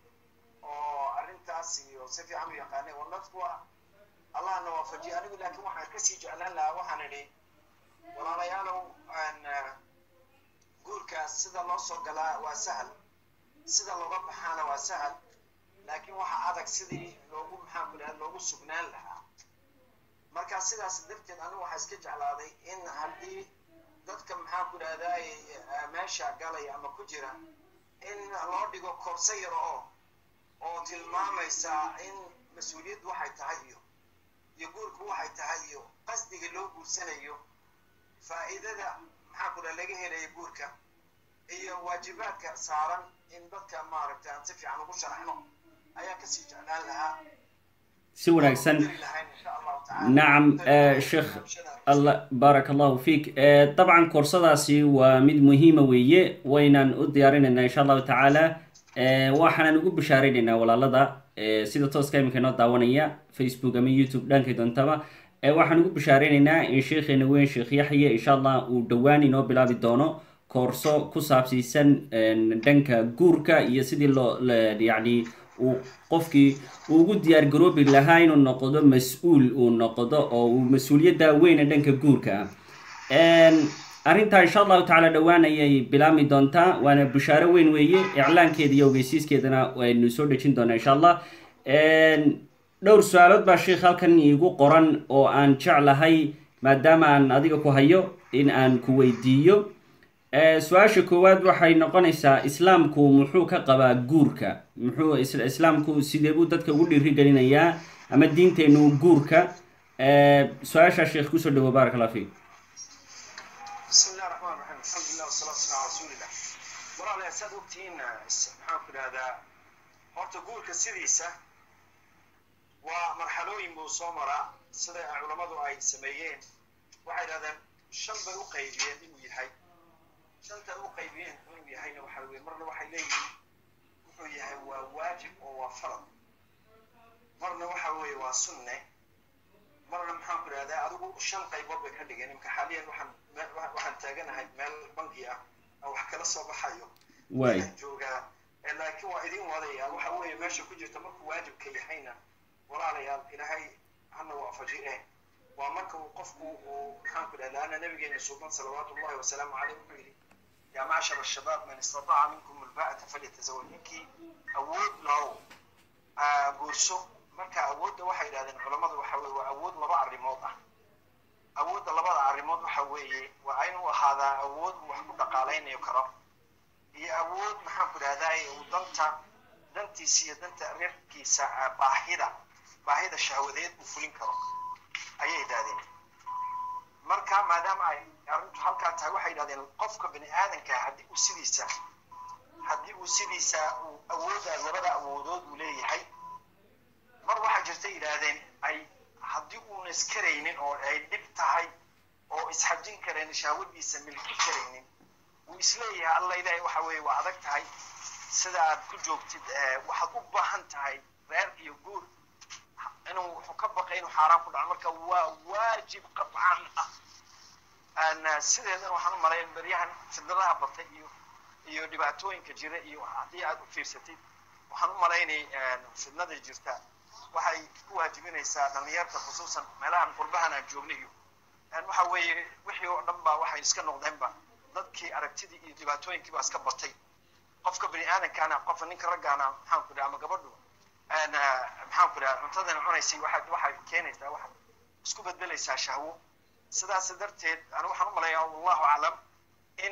oo arrintaas iyo si fiican u yaqaanay oo dadku waa allahna waafajiyay anigu laakiin waxaan kasii jeclaan lahaa waxaan idhi walaalayaalow aan ah, guurkaas sida loo soo galaa waa sahal sida looga baxaana waa sahal laakiin waxa adag sidii loogu maxaan ku idhahda loogu sugnaan lahaa marka sidaas darteed anigu waxaa iska jeclaaday in haddii dadka maxaan ku idhahdaay meesha galaya ama ku jira in loo dhigo koorso yar oo oo tilmaamaysa in mas-uuliyaddu waxay tahay iyo iyo guurku waxay tahay iyo qasdiga loo guursanayo faa'iidada maxaa ku dhaha laga helaya guurka iyo waajibaadka saaran in dadka maaragtay aan si fiican ugu sharaxno ayaa kasii jeclaan lahaa si wanaagsan Dari lahayn insha allahu tacaala. nacam eh, sheekh alla baaraka allahu fiik Eh, dabcan koorsadaasi waa mid muhiima weeye waynaan u diyaarinaynaa insha allahu tacaala Eh, waxaanan ugu bishaareynayna walaalada eh, sida tooska iminka inoo daawanaya facebook ama youtube dhankay doontaba Eh, waxaan ugu bishaareynayna in sheekheena weyn sheekh yaxye insha allah uu dhowaan inoo bilaabi doono koorso ku saabsiisan eh, dhanka guurka iyo sidii loo la- yacni uu qofkii uu ugu diyaar garoobi lahaa inuu noqdo mas-uul uu noqdo oo uu mas-uuliyadda weyna dhanka guurka ah arrintaa insha allahu tacaala dhowaan ayay bilaabmi doontaa waana bushaaro weyn weeye iclaankeeda iyo ogeysiiskeedana waynu soo dhejin doonaa insha allah dhowr su-aalood baa sheikh halkan iigu qoran oo aan jeclahay maadaama aan adiga ku hayo in aan ku weydiiyo Eh, su-aasha koowaad waxay noqonaysaa islaamku muxuu ka qabaa guurka muxuu is- islaamku sidee buu dadka ugu dhiirigelinayaa ama diinteenu guurka Eh, su-aashaa sheekh kusoo dhawo baarak allah fiik بسم الله الرحمن الرحيم الحمد لله والصلاة والسلام على رسول الله walaalayaal saad ogtihiin maxaan ku idhahdaa horta guurka sidiisa waa marxalooyin buu soo maraa sida culammadu ay sameeyeen waxay idhahdeen shan bay u qaybiyeen inuu yahay shanta u qaybiyeen inuu yahayna waxa weye marna waxay leeyihiin wuxuu yahay waa waajib oo waa farad marna waxa weeye waa sunne marna maxaan ku idhahdaa adigu shan qaybood bay ka dhigeen imka xaaliyan waxaan me- wa- waxaan taaganahay meel bangi ah oo wax kala soo baxayo waay Waxaan joogaa Eh, laakiin waa idin wadaya waxa weeye meesha ku jirta markuu waajibka yahayna walaalayaal ilaahay hana waafaji eh waa marka uu qofku uu maxaan ku idhahdaa laana nabigeena suuban salawaatu ullahi wasalaamu caleyh wuxuu yidhi yaa macshara shabaab man istataca minkum alba'ata falyatazawaj ninkii awood lahow ah, guurso marka awoodda waxay yidhahdeen culammadu waxa weye waa awood laba arrimood ah awoodda labada arrimood waxa weeye waa inuu ahaadaa awood uu wax ku dhaqaalaynayo karo iyo awood maxaan ku idhahdaa uu danta dantiisa iyo danta reerkiisa ah, baahida baahida shahwadeed uu fulin karo ayay yidhahdeen marka maadaama ay arrintu halkaa tahay waxay yidhahdeen qofka bini aadanka haddii uu sidiisa haddii uu sidiisa uu awooda labada awoodood uu leeyahay mar waxaa jirta yidhaahdeen ay haddii uuna iskaraynin oo ay dhib tahay oo isxajin karayn shahwadiisa milki karaynin uu isleeyahay alla ilaahay waxa weeye waa adag tahay sida aad ku joogtid waxaad u baahan tahay reer iyo guur inuu wuxuu ka baqay inuu xaaraan ku dhaco marka waa waajib qadcan ah sideedana waxaan u malayn beryahan fidnadaha batay iyo iyo dhibaatooyinka jira iyo haddii aad u fiirsatid waxaan u malaynay fidnada jirta waxay ku waajibinaysaa dhalinyarta khusuusan meelahan qurbahan aan joognay iyo waxa weeye wixii oo dhan baa waxay iska noqdeenba dadkii aragtidii iyo dhibaatooyinkii baa iska batay qofka bini aadamkaana qofka ninka raggaana maxaan ku dhaha ama gabadhu maxaan ku dhaha cuntadan cunaysay waxaad waxay keenaysaa waxaad isku bedbelaysaa shahwo sidaas darteed anu waxaan u malayaa wallahu aclam in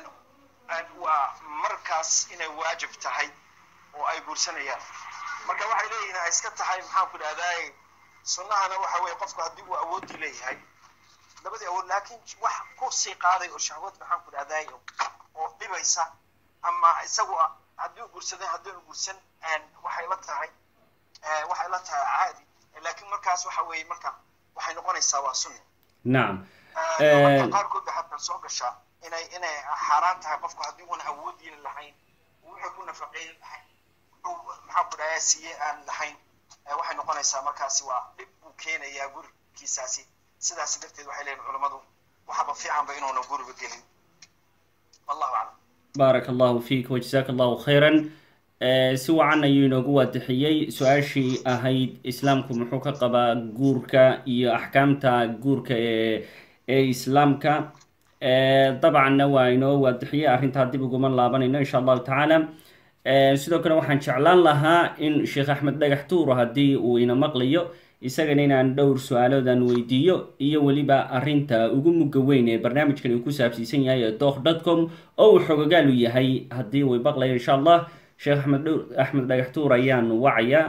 waa markaas inay waajib tahay oo ay guursanayaan marka waxay leeyihiin ay iska tahay maxaan ku dhahdaay sunnahana waxa weeye qofku haddii uu awoodii leeyahay labadii awood laakiin wax ku sii qaaday oo shahwad maxaan ku dhahdaay oo dhibaysa ama isagu haddii uu guursaday haddii uu guursan waxay la tahay waxay la tahay caadi laakiin markaas waxa weeye marka waxay noqonaysaa waa sunni nacam marka qaarkood ba xataa soo gashaa inay inay xaaraan tahay qofku haddii uuna awoodiina lahayn wuxuu ku nafaqeyn lahayn maxaa ku dhahaa siiye aan lahayn waxay noqonaysaa markaasi waa dhib buu keenayaa gurigiisaasi sidaas darteed waxay leeyihin culammadu waxaba fiicanba inuuna guriga gelin wallahu aclam baaraka allahu fiik wajazaaka allahu khayran si wacan ayuu inoogu waadixiyey su-aashii ahayd islaamku muxuu ka qabaa guurka iyo axkaamta guurka ee ee islaamka dabcanna waa inoo waadixiyey arrintaa dib uguma laabanayno insha allahu tacaala sidoo kale waxaan jeclaan lahaa in sheekh axmed dhagax tuuro haddii uu ina maqlayo isagana inaan dhowr su-aaloodan weydiiyo iyo weliba arrinta ugu mugga weyn ee barnaamijkan uu ku saabsiisan yahay ee doh dotcom oo uu xogogaalu yahay haddii uu maqlayo insha allah sheekh axmed dh axmed dhagax tuur ayaan wacayaa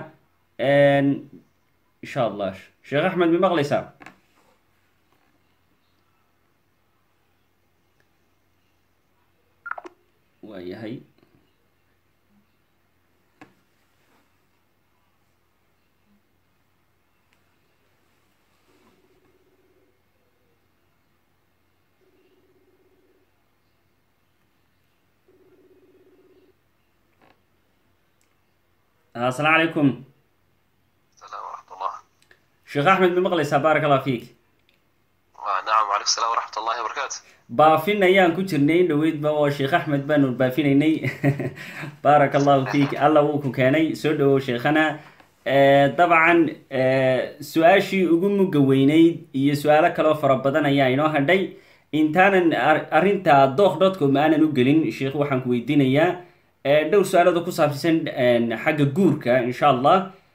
insha allah sheekh axmed mi maqlaysaa waa yahay asalaamu calaykum السلام ورحمة الله sheekh axmed mi maqlaysaa baaraka allah fiik نعم وعليكم السلام ورحمة الله وبركاته baafin ayaan ku jirnay dhaweydba oo sheekh axmed baanu baafinaynay baaraka allahu fiik alla wuu ku keenay soo dhawow sheekhana dabcan su-aashii ugu mugga weyneyd iyo su-aalo kaloo fara badan ayaa inoo hadhay intaanan arrinta doh dotcom aanan u gelin sheekh waxaan ku weydiinayaa dhowr su-aalooda ku saabsan xagga guurka insha allah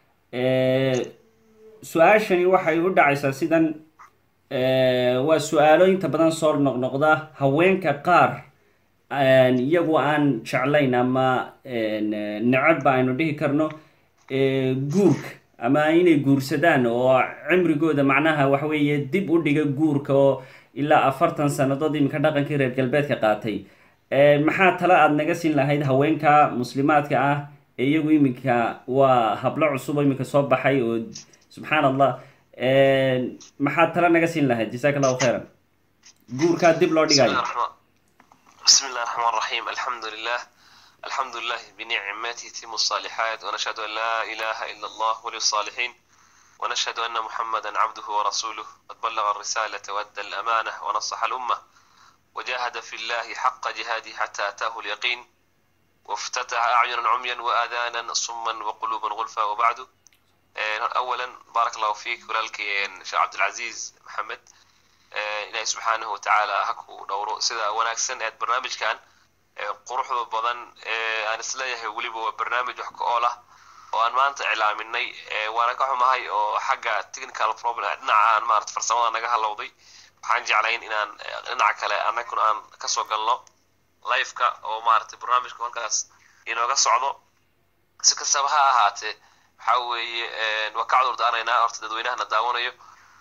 su-aashani waxay u dhacaysaa sidan waa su-aalo inta badan soo noqnoqda haweenka qaar iyagu aan jeclayn ama necabba aynu dhihi karno guurka ama inay guursadaan oo cimrigooda macnaha waxa weeye dib u dhiga guurka oo ilaa afartan sannadood iminka dhaqankii reer galbeedka qaatay maxaa tale aada naga siin lahayd haweenka muslimaadka ah ee iyagu iminka waa hablo cusub oo iminka soo baxay oo subxaan allah maxaad tale naga siin lahayd jasaaka allahu khayran guurkaa dib loo بسم الله dhigayo الرحمن بسم الله الرحمن الرحيم الحمد لله الحمد لله بنعمته تتم الصالحات ونشهد أن لا إله إلا الله ولي الصالحين ونشهد أن محمدا عبده ورسوله قد بلغ الرسالة وأدى الأمانة ونصح الأمة وجاهد في الله حق جهاده حتى أتاه اليقين وافتتح أعينا عميا وآذانا صما وقلوبا غلفا وبعد آه، أولا بارك الله فيك ولالك شيخ عبد العزيز محمد آه، ilaahay subxaanahu watacaala ha ku dhowro sida wanaagsan eed barnaamijkan ee quruxda badan ee aan isleeyahay weliba waa barnaamij wax ka ool ah oo aan maanta iclaaminay ee waana ka xumahay oo xagga technical problem dhinaca aan maarata farsamada naga halowday waxaan jeclayn inaan eh, dhinaca kale annaguna aan kasoo galno liveka oo maarata barnaamijka halkaas inooga socdo si kastaba ha ahaatee waxa weeye eh, waa ka cudur daanaynaa horta dadweynahana daawanayo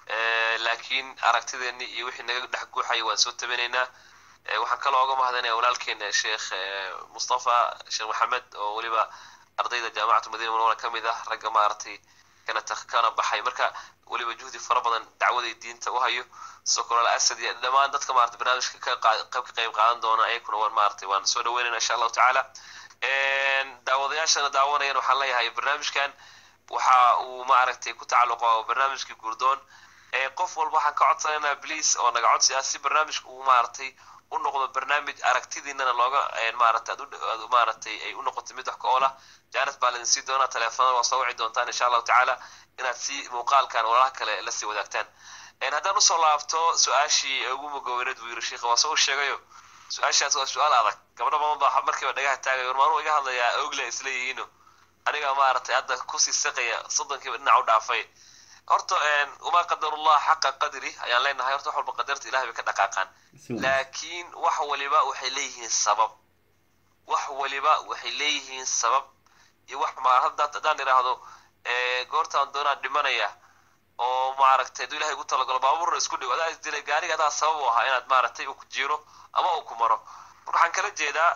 laakiin aragtideeni iyo wixii naga dhex guuxaya waan soo tabanaynaa waxaan kaloo oga mahadinaya walaalkeena sheekh mustafa sheekh maxamed oo weliba ardayda jaamacatu madina munawara ka mid ah ragga maaragtay kana kana baxay marka weliba juhdi fara badan dacwaday diinta u hayo sokolal asad iyo dhammaan dadka maarata barnaamijka ka ka qayb qaadan doona ayakuna waan maaragtay waan soo dhaweynayna insha allahu tacaala daawadayaashana daawanayana waxaan leeyahay barnaamijkan waxa uu maaragtay ku tacalluqa barnaamijkii gurdoon qof walba waxaan ka codsanaynaa bliis oo naga codsi ah si barnaamijka uu maaragtay u noqdo barnaamij aragtidiinana looga maaragtay aad maaragtay ay u noqoto mid wax ka oola janet baa laidin sii doonaa teleefonada waa soo wici doontaan insha allahu tacaala inaad si muuqaalkan walaalaha kale la sii wadaagtaan haddaan usoo laabto su-aashii ugu mugaweyneed buu yiri sheikha waa soo u sheegayo su-aashaas waa su-aal adag gabdho badan baa markiiba dhagaha taagay war maanuu iga hadlayaa ogle isleeyihiino aniga maaragtay hadda kusii saqaya soddonkiiba dhinac u dhaafay horta uma qadarullah xaqa qadri ayaan leenahay horta wax walba qadarta ilahay bay ka dhaqaaqaan laakiin wax waliba waxay leeyihiin sabab wax waliba waxay leeyihiin sabab iyo wax ma hadda haddaan idhaahdo goortaan doonaan dhimanaya oo maaragtay hadduu ilahay ugu talagalo baabuurna isku dhigo adaa isdilay gaariga adaa sabab u ahaa inaad maaragtay uu ku jiro ama uu ku maro marka waxaan kala jeedaa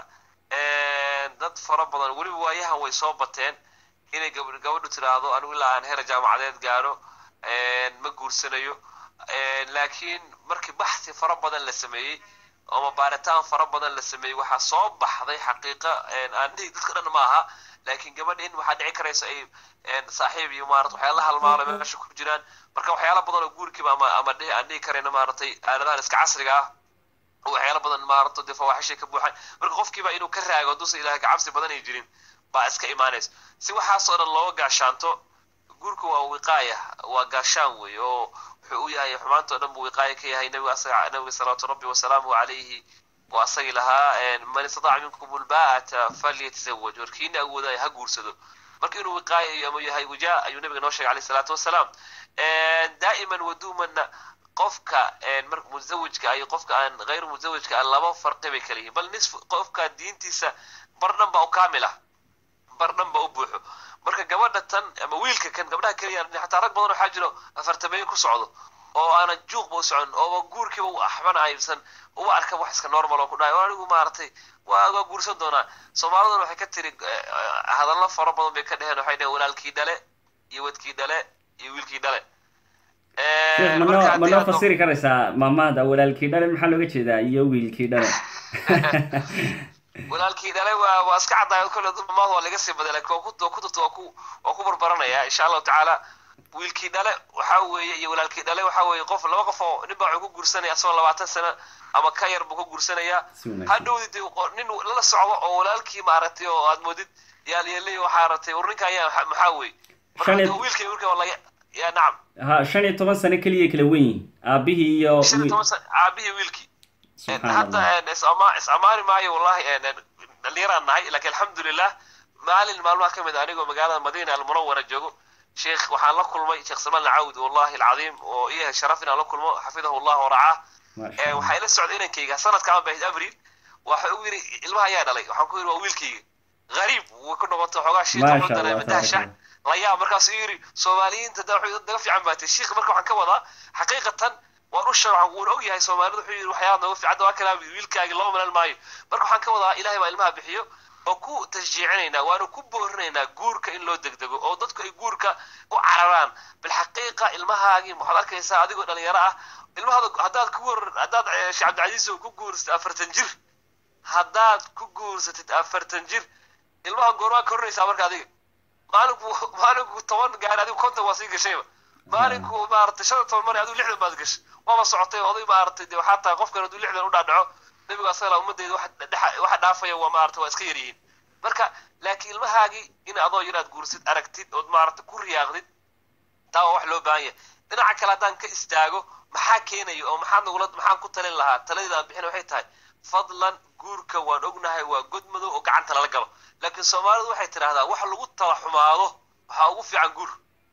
dad fara badan weliba waayahan way soo bateen inay gabadhu tiraahdo anigu ilaa aan heer jaamacadeed gaaro ma guursanayo laakiin markii baxsi fara badan la sameeyey ama baaritaan fara badan la sameeyey waxaa soo baxday xaqiiqa aan dhihi dadka dhan ma aha laakiin gabadha in waxaa dhici karaysa ay saaxiib iyo maarata waxyaala halmaalo meesha ku jiraan marka waxyaala badan oo guurkiiba ama ama dhihi aan dhihi karayna maaragtay aaladahan iska casriga ah waxyaala badan maarata dee fawaaxishay ka buuxaan marka qofkiiba inuu ka raago hadduusan ilahay kacabsi badan ay jirin baa iska imaanaysa si waxaasoo dhan looga gaashaanto guurka waa wiqaaya waa gaashaan wey oo wuxuu u yahay xumaanta o dhan buu wiqaaya ka yahay nabiga asaga nabiga salawaatu rabbi wasalaamuhu calayhi waa asagii lahaa man istataca minkum ulbaata falyatazawaj warkiina awoodaya ha guursado marka inuu wiqaaya ama yahay wajaa ayuu nabiga noo sheegay alayhi salaatu wasalaam daa'iman waduumanna qofka musawajka iyo qofka aan hayr musawajka aan laba farqi bay kala yihiin bal nisf qofka diintiisa bar dhan ba u kaamil ah bar dhan ba u buuxo marka gabadha tan ama wiilka kan gabdhaha keliya xataa rag badan waxaa jiro afartameeyo ku socdo oo aanan juuqba u socon ooba guurkiiba u axbana aysan uba arka wax iska normal oo ku dhahay anigu maaragtay waa waa guursan doonaa soomaaliduna waxay ka tiri hadallo fara badan bay ka dheheen waxay dheheen walaalkii dhale iyo wadkii dhale iyo wiilkii dhale manoo ma noo fasiri karaysaa maamaada walaalkii dhale maxaa looga jeedaa iyo wiilkii dhale walaalkii dhale waa waa iska caddaay kolle maamaada waa laga sii baday laakiin waa ku ku dadka waa ku waa ku barbaranaya insha allahu tacaala wiilkii dhale waxa weeye iyo walaalkii dhale waxa weeye qof laba qof oo nin baa wuxuu ku guursanaya asagoo labaatan sano ama ka yar buu ku guursanayaa hadhowdi de nin la socdo oo walaalkii maaragtay oo aad moodid yaalyeelay waxaa aragtay war ninka ayaa maxaa wey marka wiilkay wiilka waa laga ya nacam ha shan iyo toban sano keliya kala wen yihin aabihii iyo shan iyo toban sano aabihii wiilkii hadda isama is-amaani maayo wallahi dhalinyaraan nahay laakiin alxamdulilah maalin maalmaha ka mid a anigoo magaalada madiina almunawara joogo sheekh waxaan la kulmay sheekh salmaan alcawd wallahi alcadiim oo iyahay sharaf inaan la kulmo xafidahu llah waracaa waxaa ila socday inankayga sanadkaan bahid abril waxa uu yiri ilmaha ayaa dhalay waxaan ku yiri waa wiilkayga gariib way ku noqotay xoogaa shiita dareema dahshac layaab markaasuu yiri soomaaliyiinta da waxay naga fiican baatay sheekh marka waxaan ka wadaa xaqiiqatan waan u sheeg wuuna og yahay soomaalidu wuxuu yiri waxyaaba naga fiican waa kalaa wiilkaagi loo malan maayo marka waxaan ka wadaa ilahay baa ilmaha bixiyo oo ku tashjiicinaynaa waanu ku boorinaynaa guurka in loo degdego oo dadku ay guurka u cararaan bilxaqiiqa ilmahaagii waxaad arkaysaa adigoo dhalinyaro ah ilmahada haddaad ku war haddaad sheekh cabdicasiis oo ku guursatid afartan jir haddaad ku guursatid afartan jir ilmaha goormaa korinaysaa marka adiga maalinku maalinku toban gaari adigu konton waa sii gashayba maalinku maaragtay shan toban mari adigu lixdan baad gashay waaba socotay oday maaragtay de waxaa tahay qofkan hadduu lixdan u dhaadhaco nabigu asagala ummaddeeda waxa dhaafaya waa maarata waa iska yaryihiin marka laakiin ilmahaagii in adoo yaraad guursid aragtid ood maarata ku riyaaqdid taa waa wax loo baahan yahay dhinaca kale haddaan ka istaago maxaa keenaya oo maxaa nagula maxaan ku talin lahaa taladeeda aan bixin waxay tahay fadlan guurka waan ognahay waa god madow oo gacanta lala galo laakiin soomaalidu waxay tidhaahdaa wax lagu tala xumaado waxaa ugu fiican guur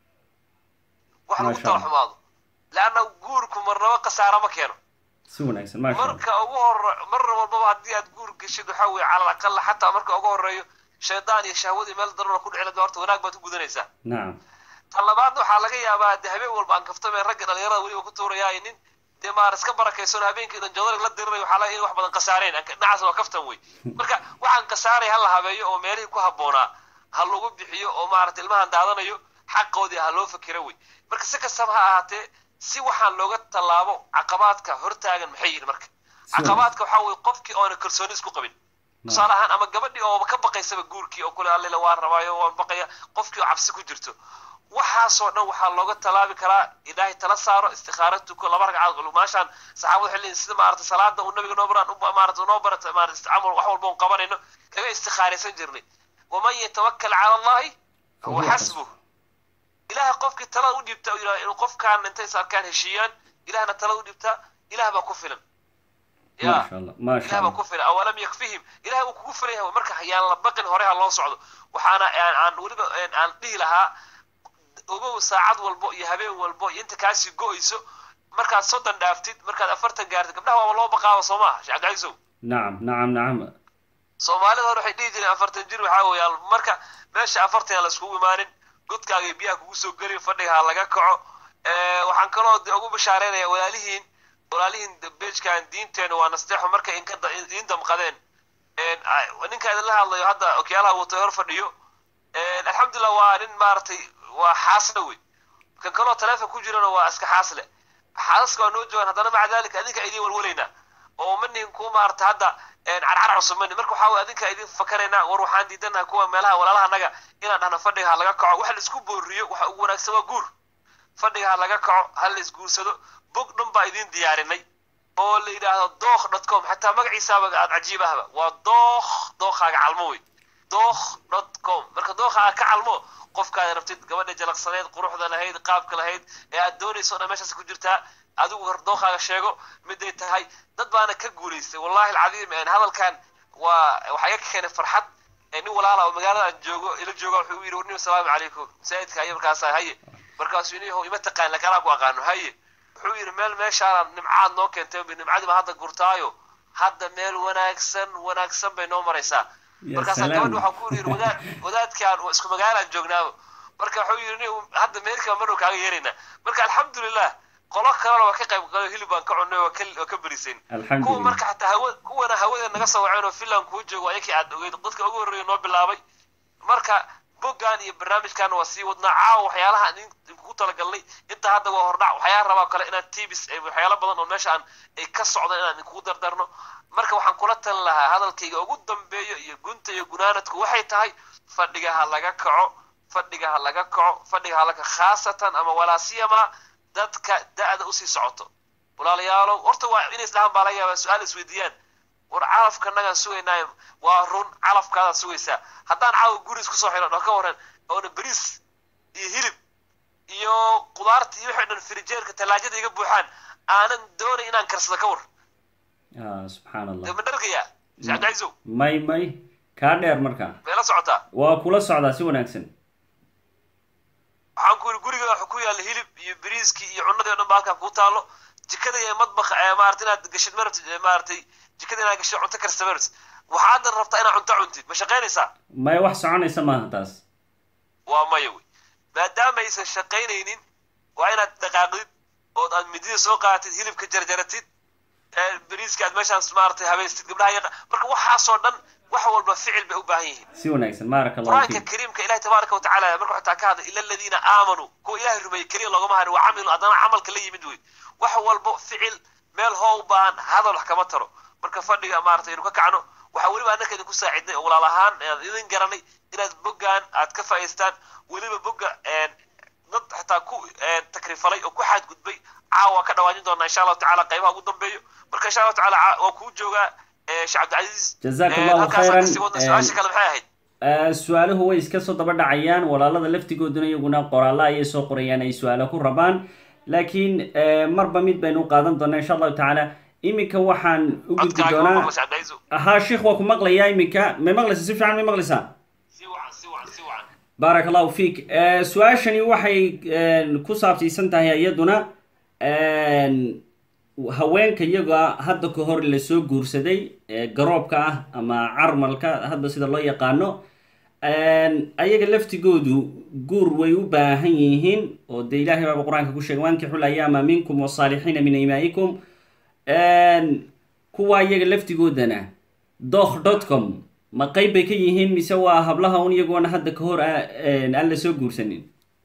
wax lagu tala xumaado leanna guurku marnaba khasaara ma keeno si wanaagsan maasha marka ugu hore mar walbaba haddii aad guur geshid waxa weeye cala alaqala xataa marka ugu horeeyo shaydaan iyo shahwadii meel darona ku dhicilad horta wanaag baad ku gudanaysaa nacam tan labaadna waxaa laga yaabaa de habeen walba aan kaftame ragga dhalinyarada weliba ku tuurayaa nin dee maar iska barakaysan habeenkii dhan joodarig la diriray waxaa laga in wax badan khasaareen dhinacaas waa kaftan wey marka waxaan khasaaray ha la habeeyo oo meelihii ku habboonaa ha lagu bixiyo oo maarata ilmahan daadanayo xaqoodii ha loo fakero wey marka si kastaba ha ahaatee si waxaan looga tallaabo caqabaadka hortaagan maxay yihin marka caqabaadka waxaa weye qofkii oona kalsooni isku qabin tusaale ahaan ama gabadhii oo ka baqaysaba guurkii oo kule allila waan rabaayo waan baqaya qofkii oo cabsi ku jirto waxaasoo dhan waxaa looga tallaabi karaa ilaahay tala saaro istikaaro tuko laba ragcaad maashaan saxaabadu waxay leeyihin sida maarata salaada uu nabiga noo baraan maarata noo barata maarata camal wax walba un qabanayno kaga istikaaraysan jirnay waman yatawakkal cala allahi huwa xasbuh ilaha qofkii talada u dhiibta u yidhahdo inuu qofkaan intay is arkaan heshiiyaan ilahna talada u dhiibtaa ilah baa ku filan ya maasha allah maasha ilah baa allah ku filan awalam yakfihim ilah uu kugu filan yahay marka yaan la baqin hore ha loo socdo waxaana aan aan weliba aan dhihi lahaa ogow saacad walbo iyo habeen walbo iyo inta kaasii go-ayso markaad soddon dhaaftid markaad afartan gaartid gabdhaha waaba loo baqaaba soo maha sheekh cabdicaisow nacam nacam nacam soomaalida hore waxay dhihi jireen afartan jir waxaa weeyaan marka meesha afartan aan la iskugu imaanin godkaaga iyo biyaha kugu soo gelin fadhiga ha laga kaco waxaan kaloo de ugu bashaareynaya walaalihiin walaalihiin bejkan diinteena waa nasteexo markay inka idiin damqadeen ninka idinla hadlayo hadda okyaalaha watay hor fadhiyo alxamdulillah waa nin maaragtay waa xaasle wey kan kaloo taleefon ku jirana waa iska xaasle xaasaska waa noo joogaan haddana maca dalika adinka idiin walwalaynaa oo manihin ku maarata hadda carcar cusub mani marka waxaa wey adinka idin fakaraynaa war waxaan diidanaha kuwa meelaha walaalaha naga inaan dhahno fadhiga ha laga kaco wax la isku booriyo waxa ugu wanaagsan waa guur fadhiga ha laga kaco ha la isguursado bog dhan baa idin diyaarinay oo la yidhaahdo dookh dot com xataa magaciisaaba aad cajiib ahba waa dookh dookhaaga calmo wey dookh dot com marka dookhaaga ka calmo qofkaad rabtid gabadha jalaqsaneed quruxda lahayd qaabka lahayd ee aad doonayso o dhan meeshaas ku jirtaa adigu hor dookhaaga sheego miday tahay dad baana ka guulaystay wallahi alcadiim hadalkan waa waxaa iga keenay farxad nin walaala oo magaalada aan joogo ila jooga wuxuu yidhi warnim asalaamu calaykum masaajidka haye markaasa haye markaasuu ini ima taqaan lakalaa ku aqaano haye wuxuu yidhi meel meeshaana nimcaad noo keentay nimcadii baa hadda gurtaayo hadda meel wanaagsan wanaagsan bay noo maraysaa Ya markaasaa salaam. gabadha waxaa ku yidhi wadaad wadaadkaan waa isku magaalaan joognaaba marka wuxuu yidhi nin hadda meerkaa marnow kaaga yeeraynaa marka alxamdulilah qolo kalena waa ka qayb galo hilib baan ka cunnay waa ka waa ka berisayn kuwa alxamdulilah marka xataa hawa kuwana hawada naga soo waceen oo finland kuu joogo ayakii aad ogeyd dadka ugu horreeya noo bilaabay marka boggan iyo barnaamijkan waa sii wadnaa caawa waxyaalaha aan idin- idinkugu talagalnay inta hadda waa hordhac waxyaala rabaa kale inaan tibis eh, waxyaalo badan oo meesha aan ay ka socdaan inaan idinkugu dardarno marka waxaan kula talin lahaa hadalkayga ugu dambeeyo iyo gunta iyo gunaanadku waxay tahay fadhiga ha laga kaco fadhiga ha laga kaco fadhiga ha laga khaasatan ama walaasiyama dadka da-da usii socoto walaalayaalow horta waa inay isdhahaan baa laga yaabaa su-aal isweydiiyaan war calafka nagaan sugaynaayo waa run calafkaadaad sugaysaa haddaan caawa guri isku soo xidhan oo ka waran oona beriis iyo hilib iyo qudaarta iyo wixii dhan firijeerka talaajada iga buuxaan aanan doonay inaan karsado ka war ah subxaan allah dee ma dhargayaa sheekh cabdicaisow may may kaa dheer markaa meela socotaa waa kula socdaa si wanaagsan waxaan ku yidhi guriga waxa ku yaalla hilib iyo beriiskii iyo cunnadii o dhan ba halkan kuu taalo jikada iyo madbakh ee maarata inaad gashid marabtid ee maaragtay jikada inaad gashid cunto karsa marabtid waxaadan rabtaa inaad cunto cuntid ma shaqaynaysaa may wax soconaysa maaha taas waa maya wey maadaama aysan shaqaynaynin waa inaad dhaqaaqdid ood aad midida soo qaadatid hilibka jarjaratid ee beriiska aad meeshaas maaragtay habaystid gabdhaha yaqa marka waxaasoo dhan wax walba ficil bay u baahan yihiin si wanaagsan baaraka allahu qur-aanka fiik kariimka ilahi tabaaraka watacaala marka xataa ka hadlay ila aladiina aamanuu kuwa ilahay rumeeyey keliya loogama harin waa camilu haddana camalka la yimid wey wax walbo ficil meel hoo u baahan hadal wax kama taro marka fadhiga maaragtay inu ka kacno waxaa weliba annaka idinku saacidnay oo walaal ahaan aan idin garanay inaad boggaan aad ka faa'iistaan weliba bogga dad xataa ku takrifalay oo ku xadgudbay caawa ka dhawaajin doonaa insha allahu tacaala qaybaha ugu dambeeyo marka insha allahu tacaala caa- waa kuu joogaa eh, sheekh cabdicasiis Jazaaka Eh, Allahu halkaasaan khayran. kasii wadna Eh, su-aasha kale maxay ahayd Eh, su-aaluhu way iska soo daba dhacayaan walaalada laftigooduna iyaguna qoraallo ayay soo qorayaan ay su-aalo ku rabaan laakiin eh, marba mid baynu u qaadan doonaa insha allahu tacaala iminka waxaan u gudbi codkaaga waa doonaa maqla sheekh cabdicasiis haa sheikh waa ku maqlayaa iminka may maqlaysa si fiican may maqlaysaa si wacan si wacan si wacan baaraka allahu fiik Eh, su-aashani waxay eh, ku saabsiisan tahay iyaduna haweenka iyaga hadda ka hor lasoo guursaday ee garoobka ah ama carmalka hadda sida loo yaqaano ayaga laftigoodu guur way u baahan yihiin oo dee ilahay baaba qur-aanka ku sheegay wankixu layaama minkum wasaalixiina min imaa'ikum kuwa iyaga laftigoodana doh dot com ma qeyb bay ka yihiin mise waa hablaha un iyagoona hadda ka hor aan la soo guursanin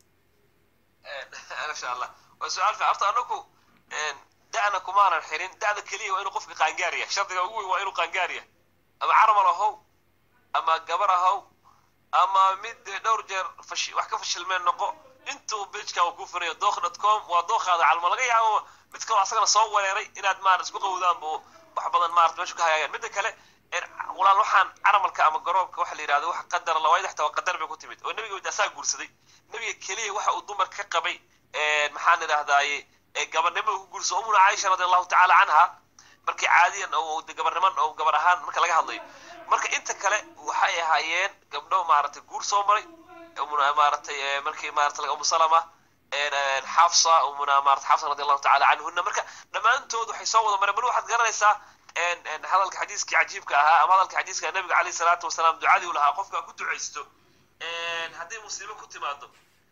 masha allah waa su-aal fiican horta anagu da'na kumaanan xirin da'da keliya waa inuu qofka qaangaariya shardiga ugu weyn waa inuu qaangaariya ama caramal ahow ama gabar ahow ama mid dhowr jeer fashi wax ka fashilmeen noqo intuu bejka uu ku furayo dook dot com waa dookaada calma laga yaabo mid kaloo asagana soo wereeray inaad maarata isku qawdaan bu wax badan maarata meesha ka hagaayaan midda kale walaal waxaan caramalka ama garoobka waxa la yidhahdo wax qadar lawaayad xataa waa qadar bay ku timid oo nebiga asaa guursaday nebiga keliya waxa uu dumar ka qabay maxaan idhahdaaye gabarnimo ku guurso umuna caaisha radi allahu tacaala canha markii caadiyan oo gabarniman oo gabar ahaan marka laga hadlayo marka inta kale waxay ahaayeen gabdho maaragtay guur soo maray umuna maaragtay markii maarata umu salama xafsa umuna maarata xafsa radi allahu tacaala canhuna marka dhammaantood waxay soo wada mareen bal waxaad garanaysaa hadalka xadiiskii cajiibka ahaa ama hadalka xadiiska nabiga caleyhi salaatu wasalaam ducadii u lahaa qofka ku ducaysto hadday musiibo ku timaado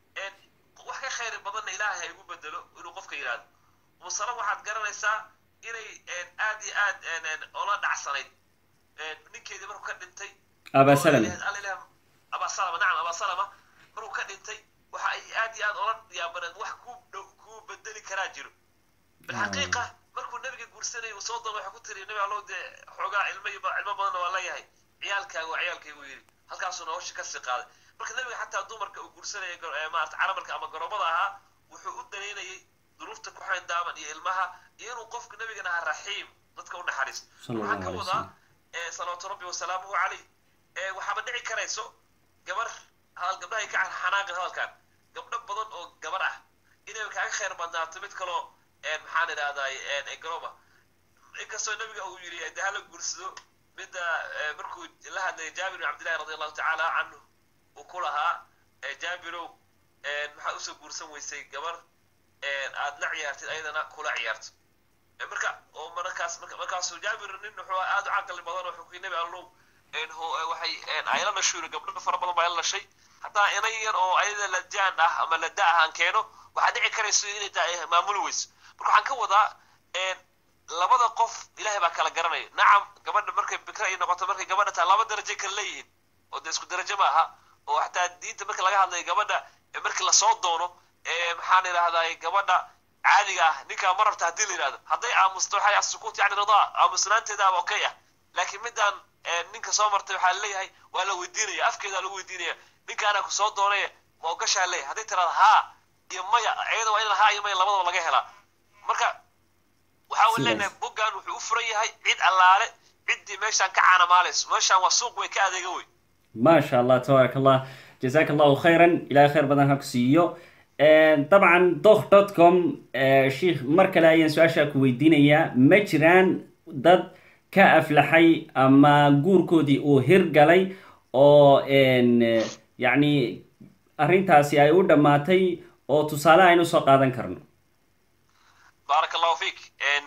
wax ka khayr badanna ilaahay ha igu bedelo inuu qofka yidhahdo musalam waxaad garanaysaa inay aad iyo aad ola dhacsanayd ninkeedii markuu ka dhintay abasalama abasalama nacam abasalama markuu ka dhintay waxa ay aad iyo aad ola yaabaneed wax ku ku bedeli karaa jiro bilxaqiiqa markuu nabiga guursanayay uu soo doono waxay ku tiri nabi allow dee xoogaa cilmo cilmo badanna waa leeyahay ciyaalkaaga waa ciyaalkaygu yidhi halkaasuuna hawsha kasii qaaday marka nabiga xataa dumarka uu guursanayay maarata caramalka ama garoobada ahaa wuxuu u danaynayay duruufta ku xayndaaman iyo ilmaha iyo inuu qofka nabigan ahaa raxiim dadka u naxariisto waxaan ka wadaa salawaatu rabbi wasalaamuhu calayh waxaaba dhici karayso gabar hadal gabdhahay ka xanaaqin hadalkan gabdho badan oo gabar ah inay kaaga khayr badnaato mid kaloo maxaan idhahdaa garooba inkastoo nabiga uu yidhi de hala guursado midda markuu la hadlayay jaabir bin cabdillahi radi allahu tacaala canhu uu ku lahaa jaabirow maxaad usoo guursan weysay gabar aad la ciyaartid ayadana kula ciyaarto marka oo markaas markaasuu jaabir nin wuxuu aad u caqli badan oo xukii nabi allow waxay ayla dhashuuri gabdho fara badan baa ayla dhashay haddana inay yar oo ayada ladaan ah ama lada ah aan keeno waxaa dhici karayso inay tahay maamuli weyso marka waxaan ka wadaa labada qof ilahay baa kala garanaya nacam gabadha markay bikra ay noqoto markay gabadha tahay laba darajo kala leeyihiin oo dee isku darajo ma aha oo xataa diinta marka laga hadlayo gabadha markii lasoo doono maxaan idhahdaa gabadha caadiga ah ninkaa ma rabta haddii la yidhahdo hadday aamusto waxay asukuut yani ridaa aamusnaanteedaaba okay ah laakiin midaan ninka soo martay waxaa leeyahay waa la weydiinaya afkeedaa lagu weydiinaya ninkaana ku soo doonaya ma ogashaa leeyahay hadday tiraada haa iyo maya iyada waa in haa iyo maya labadaba laga helaa marka waxaa u leenahay boggan wuxuu u furan yahay cid allaale ciddii meeshaan ka caanamaalayso meeshaan waa suuq way ka adeega wey maasha allah tabaarak allah jazaaka allahu khayran ilahay khayr badan ha ku siiyo dabcan doh dot com sheikh mar kale ayaan su-aashaa ku weydiinayaa ma jiraan dad ka aflaxay ama guurkoodii uu hirgalay oo yacni arrintaasi ay u dhammaatay oo tusaale aynu soo qaadan karno baarak allahu fiik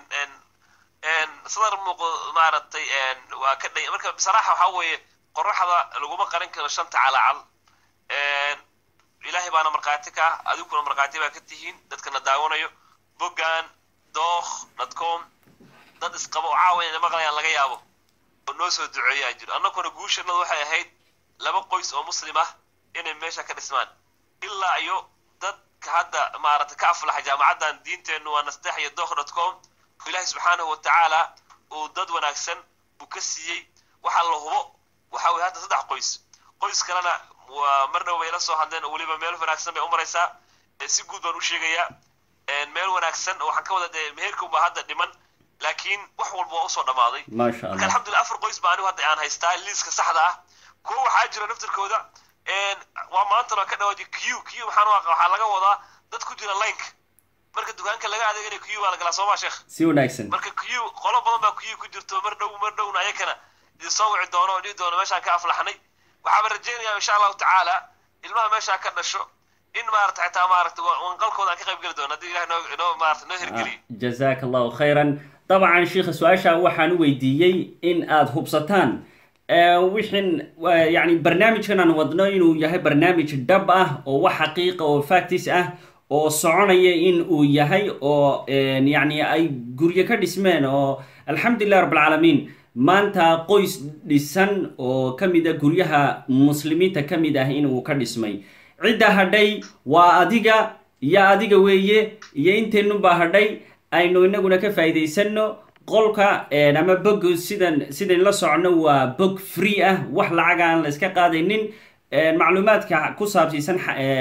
sadar muuqdo maaragtay waa ka dhay marka bisaraaxa waxaa weeye qoraxda laguma qarin karo shanta calaacal ilaahay baana markhaati ka ah adiguna markhaati baa ka tihiin dadkana daawanayo boggan dookh dadcom dad isqaba oo caawa inay maqlayaan laga yaabo oo noo soo duceeyaa jiro annaguna guushanadu waxay ahayd laba qoys oo muslim ah inay meesha ka dhismaan ilaa iyo dadka hadda maaragtay ka aflaxa jaamacaddan diinteennu waa nastex iyo dookh dotcom ilaahay subxaanahu watacaala uu dad wanaagsan uu ka siiyey waxaa la hubo waxa weye hadda saddex qoys qoys kalena waa mar dhow bay la soo hadleen oo weliba meel wanaagsan bay u maraysaa si guud baan u sheegayaa meel wanaagsan oo waxaan ka wada dee meherka unbaa hadda dhiman laakiin wax walba waa usoo dhammaaday maasha marka allah alxamdulillah afar qoys baa anigu hadda aan haystaa liiska saxda ah kuwa waxaa jira naftirkooda waa maantana ka dhawaaji q q maxaan u aqa waxaa laga wadaa dad ku jira lineka marka dukaanka laga adeeganayo q baa la galaa sooma sheekh si wanaagsan marka q qolo badan baa q ku jirto mar dhow mar dhowna ayakana idin soo wici doono oo dhihi doono meeshaan ka aflaxnay waxaaba rajaynayaa insha allahu tacaala ilmaha meeshaa ka dhasho in maarata xitaa maarata wanqalkooda aan ka qayb geli doono haddii ilahay noo noo maarata noo hirgeliyo jazaaka allahu khayran dabcan sheikha su-aasha waxaan u weydiiyey in aada hubsataan wixin yani barnaamijkan aan wadno inuu yahay barnaamij dhab ah oo wax xaqiiqa oo factis ah oo soconaya in uu yahay oo yani ay guryo ka dhismeen oo alxamdulilah rabbilcaalamiin maanta qoys dhisan oo ka mid a guryaha muslimiinta ka mid ah inuu ka dhismay cidda hadhay waa adiga iyo adiga weeye iyo inteennunbaa hadhay aynu inaguna ka faa'iidaysano qolka ama bog sidan sidayn la socono waa bog free ah wax lacaga aan la iska qaadaynin macluumaadka ku saabsiisan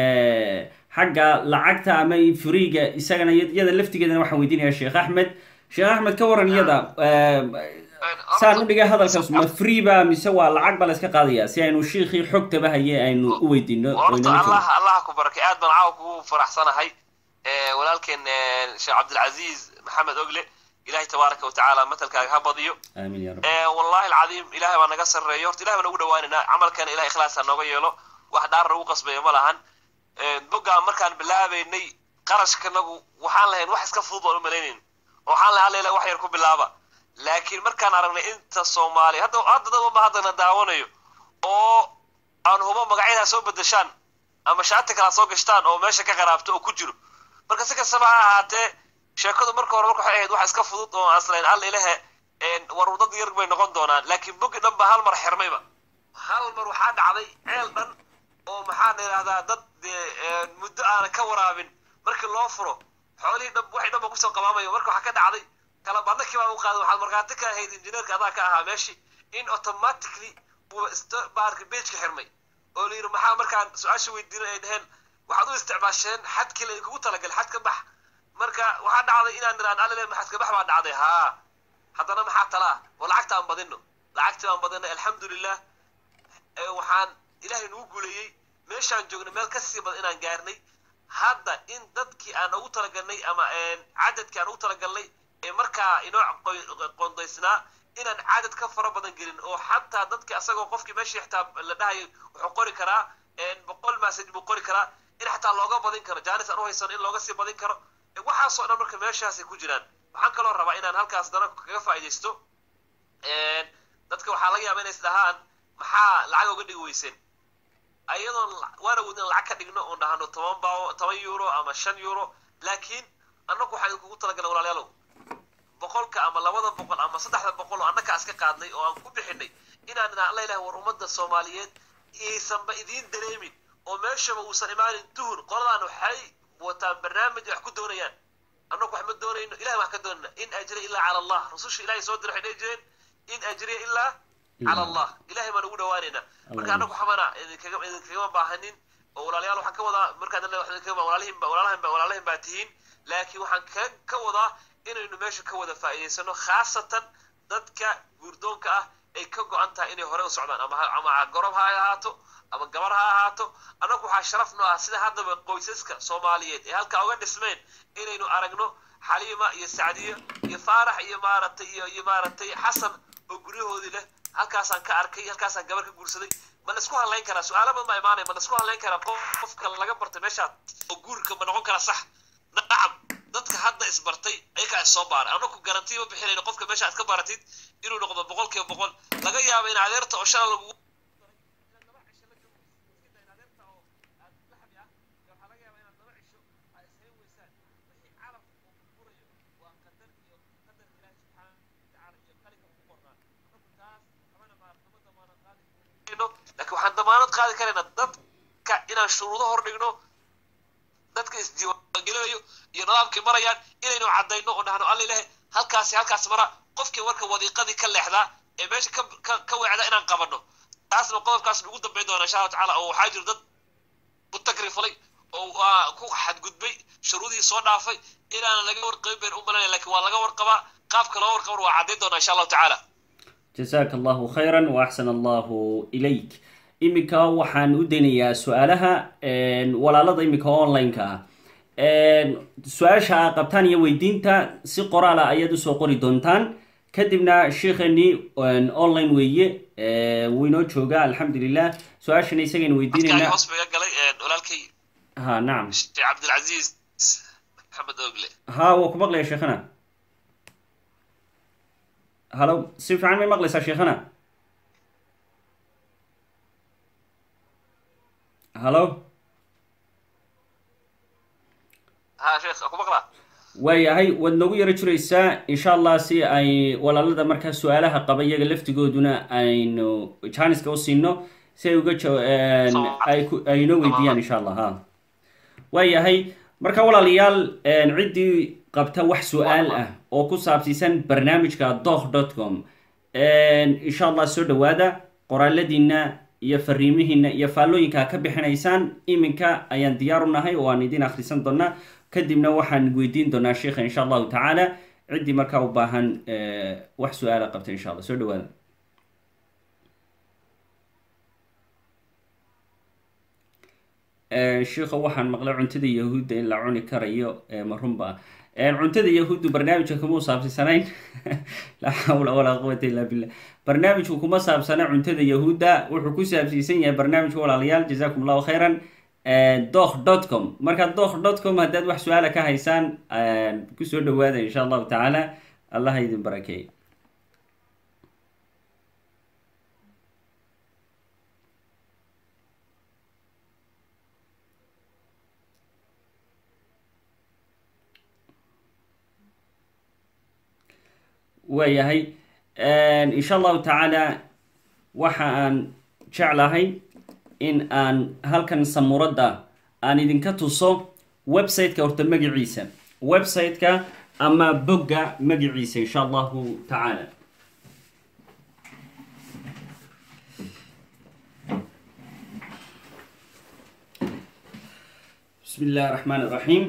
xagga lacagta ama freega isagana iyada laftigeedana waxaan weydiinaya sheekh axmed sheekh axmed ka waran iyada saan u dhigay hadalkaas ma free ba mise waa lacag ba la iska qaadaya si aynu shiikhii xogtaba haye aynu u weydiino horta allah allah ku barakay aad baan caawa kugu faraxsanahay walaalkeen sheekh cabdilcaziiz maxamed ogle ilahay tabaaraka watacaala matalkaaga ha badiyo aamin ya rab wallahi alcadiim ilahay baa naga sarreeyo horta ilahay baan ugu dhawaanaynaa camalkana ilahay ikhlaas ha nooga yeelo wax dhaar nagu qasbayo ma lahan boggaan markaan bilaabaynay qarashkanagu waxaan lahayn wax iska fudud baan u malaynayn oo waxaan lahay alla wax yar ku bilaaba laakiin markaan aragnay inta soomaaliya hadda hadda dad walba haddana daawanayo oo aan hubo magacyadaa soo bedeshaan ama shaati kalaa soo gashtaan oo meesha ka qaraabto oo ku jiro marka si kastaba ha ahaatee sheekadu marka hore marka waxay ahayd wax iska fudud oo aslayn alla ilahe war dad yar bay noqon doonaan laakiin bogi dhan ba hal mar xirmayba hal mar waxaa dhacday ceel dhan oo maxaa la yidhahdaa dad muddo aanan ka waraabin markii loo furo xoolihii dhan waxay dhan ba kusoo qabaamayo marka waxaa ka dhacday kala badnakii baa u qaaday waxaad markhaati ka ahayd injineerka adaa ka ahaa meeshii in automatically uu baarka beejka xirmay oo la yidhi maxaa markaan su-aasha weydiinay ay dhaheen waxaad u isticmaasheen xadkii la idinkugu talagalay xad ka bax marka waxaa dhacday inaan niraan alile maxad ka bax baa dhacday haa haddana maxaa talaa oo lacagta aan badino lacagtii baan badinay alxamdulilah waxaan ilaahay nagu guuleeyey meeshaan joognay meel ka sii badan inaan gaarnay hadda in dadkii aan ugu talagalnay ama cadadkii aan ugu talagalnay ee markaa inoo qondaysnaa inaan cadad ka fara badan gelin oo xataa dadkii asagoo qofkii meeshii xitaa la dhahayo wuxuu qori karaa boqol message buu qori karaa in xataa looga badin karo jaanis aan u haysano in looga sii badin karo waxaasoo dhan marka meeshaasay ku jiraan waxaan kaloo rabaa inaan halkaas dana kaga faa'iidaysto dadka waxaa laga yaaba inay is dhahaan maxaa lacag uga dhigi weyseen ayadoon waana wudin lacag ka dhigno oon dhahano toban bao toban euro ama shan euro laakiin annagu waxaan idinkugu talagalay walaalayaalow boqolka ama labada boqol ama saddexda boqol oo annaga iska qaadnay oo aan ku bixinay inaan idhaan alla ilaah war ummadda soomaaliyeed aysanba idiin dareemin oo meeshaba uusan imaanin tuhun qoladaan waxay wataan barnaamij wax ku doonayaan annagu wax ma doonayno ilahay wax ka doonayna in ajriya ilaa cala allah rasusha ilahay soo diray waxay dhihi jireen in ajriya ilaa cala allah ilahay baan ugu dhawaanaynaa marka annagu waxbana idinkaga idinkagama baahanin oo walaalayaal waxaan ka wadaa markaan walaalihin walaalahin walaalahin baa tihiin laakiin waxaan ka ka wadaa inaynu meesha ka wada faa'iidaysano khaasatan dadka guurdoonka ah ay ka go-an tahay inay hore u socdaan ama ama gorob ha ahaato ama gabar ha ahaato annagu waxaa sharaf noo ah sida haddaba qoysaska soomaaliyeed ee halkaa uga dhismeen inaynu aragno xaliima iyo sacdiyo iyo faarax iyo maaragtay iyo iyo maaragtay xasan oo guryahoodii leh halkaasaan ka arkay halkaasaan gabar ka guursaday ma la isku hadlayn karaa su-aalo badan baa imaanaya ma la isku hadlayn karaa qofka laga bartay meeshaad oo guurka ma noqon karaa sax nacam dadka hadda isbartay ayagaa is soo baaray annaku garanti ma bixinayno qofka meesha aad ka baratid inuu noqdo boqol kiiba boqol laga yaabo in adeerta oo shala lagugu laakiin waxaan damaanad qaadi karaynaa dadka inaan shuruudo hor dhigno dadka isdiiwaangelinayo iyo nidaamkay marayaan inaynu caddayno oo dhahno alla ilahe halkaasi halkaas mara qofkii marka wadiiqadii ka leexdaa ee meesha ka ka ka weecda inaan qabanno taasna qodobkaasna ugu dambayn doona insha allahu tacaala oo waxaa jiro dad ku tagrifalay oo waa ku xadgudbay shuruudihii soo dhaafay inaanan laga warqabin bayn u malanaya lakin waa laga warqabaa qaabka loo warqaban waa caddayn doonaa insha allahu tacaala jasaaka allahu khayra waaxsan allahu ilayk iminka waxaan u daynayaa su-aalaha walaalada iminka online-ka ah su-aasha a qabtaan iyo weydiinta si qoraala ayaad usoo qori doontaan kadibna sheikheeni online weeye wuu inoo joogaa alxamdulilah su-aashana isagaynu weydiinayna hoos baga galay walaalkay ha nacam sheekh cabdilcaziiz maxamed ogle ha waa ku maqlaya sheekhana halo si fiican may maqlaysaa sheekhana hallo ها شيخ اكو بقرا waayahay waad noogu yaro jiraysaa insha allah si ay walaalada markaa su-aalaha qaba iyaga laftigooduna aynu janiska u siino si ay uga jaw- een, ay ku- ay inoo weydiiyaan insha allah ha waayahay marka walaalayaal een, ciddii qabta wax su-aal ah oo ku saabsiisan barnaamijka doh dot com insha allah soo dhawaada qoraaladiina iyo fariimihiina iyo faallooyinka ka bixinaysaan iminka ayaan diyaar u nahay oo aan idin akhrisan doonaa kadibna waxaan weydiin doonaa sheikha insha allahu tacaala ciddii markaa u baahan eh, wax su-aala qabta insha allah soo dhawaada Eh, sheikha waxaan maqlay cuntada yahuudda in la cuni karayo eh, ma runba ah cuntada yahuuddu barnaamijka kuma saabsanayn laa xawla walaa quwata illa billah barnaamijku kuma saabsana cuntada yahuudda wuxuu ku saabsiisan yahay barnaamijka walaalayaal jazakum allahu khayran doh dot com marka doh dot com haddaad wax su-aala ka haysaan kusoo dhawaada insha allahu tacaala allah ha idin barakeey waayahay insha allahu tacaala waxa aan jeclahay in aan halkan samuuradda aan idinka tuso website-ka horta magaciisa website-ka ama bogga magaciisa insha allahu tacaala bismi illahi raxmaan iraxiim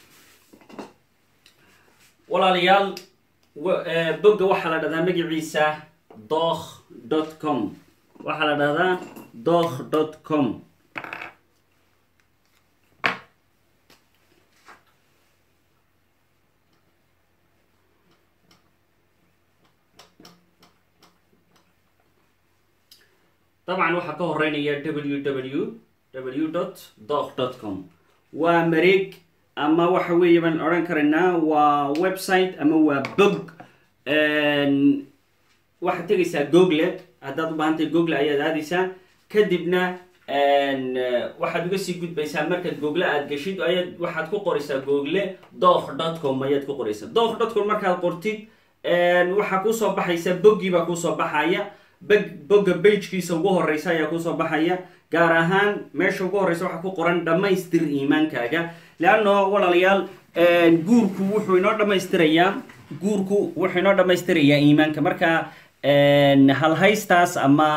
walaalayaal wa- eh, bogga waxaa la dhahdaa magaciisa doh dot com waxaa la dhahdaa doh dot com dabcan waxaa ka horeynaya www w dot doh dot com waa mareeg ama waxa weeye baan odhan karaynaa waa website ama waa bog waxaad tegaysaa google haddaad u baahantahay google ayaad aadaysaa kadibna waxaad uga sii gudbaysaa markaad google aad geshid ayaad waxaad ku qoraysaa google doh dot com ayaad ku qoraysaa doh dot com markaad qortid waxaa kusoo baxaysa boggii baa kusoo baxaya bog bogga bagekiisa ugu horeysa ayaa kusoo baxaya gaar ahaan meesha ugu horeysa waxaa ku qoran dhammaystir iimaankaaga leanno walaalayaal guurku wuxuu inoo dhammaystirayaa guurku wuxuu inoo dhammaystirayaa iimaanka marka halhaystaas ama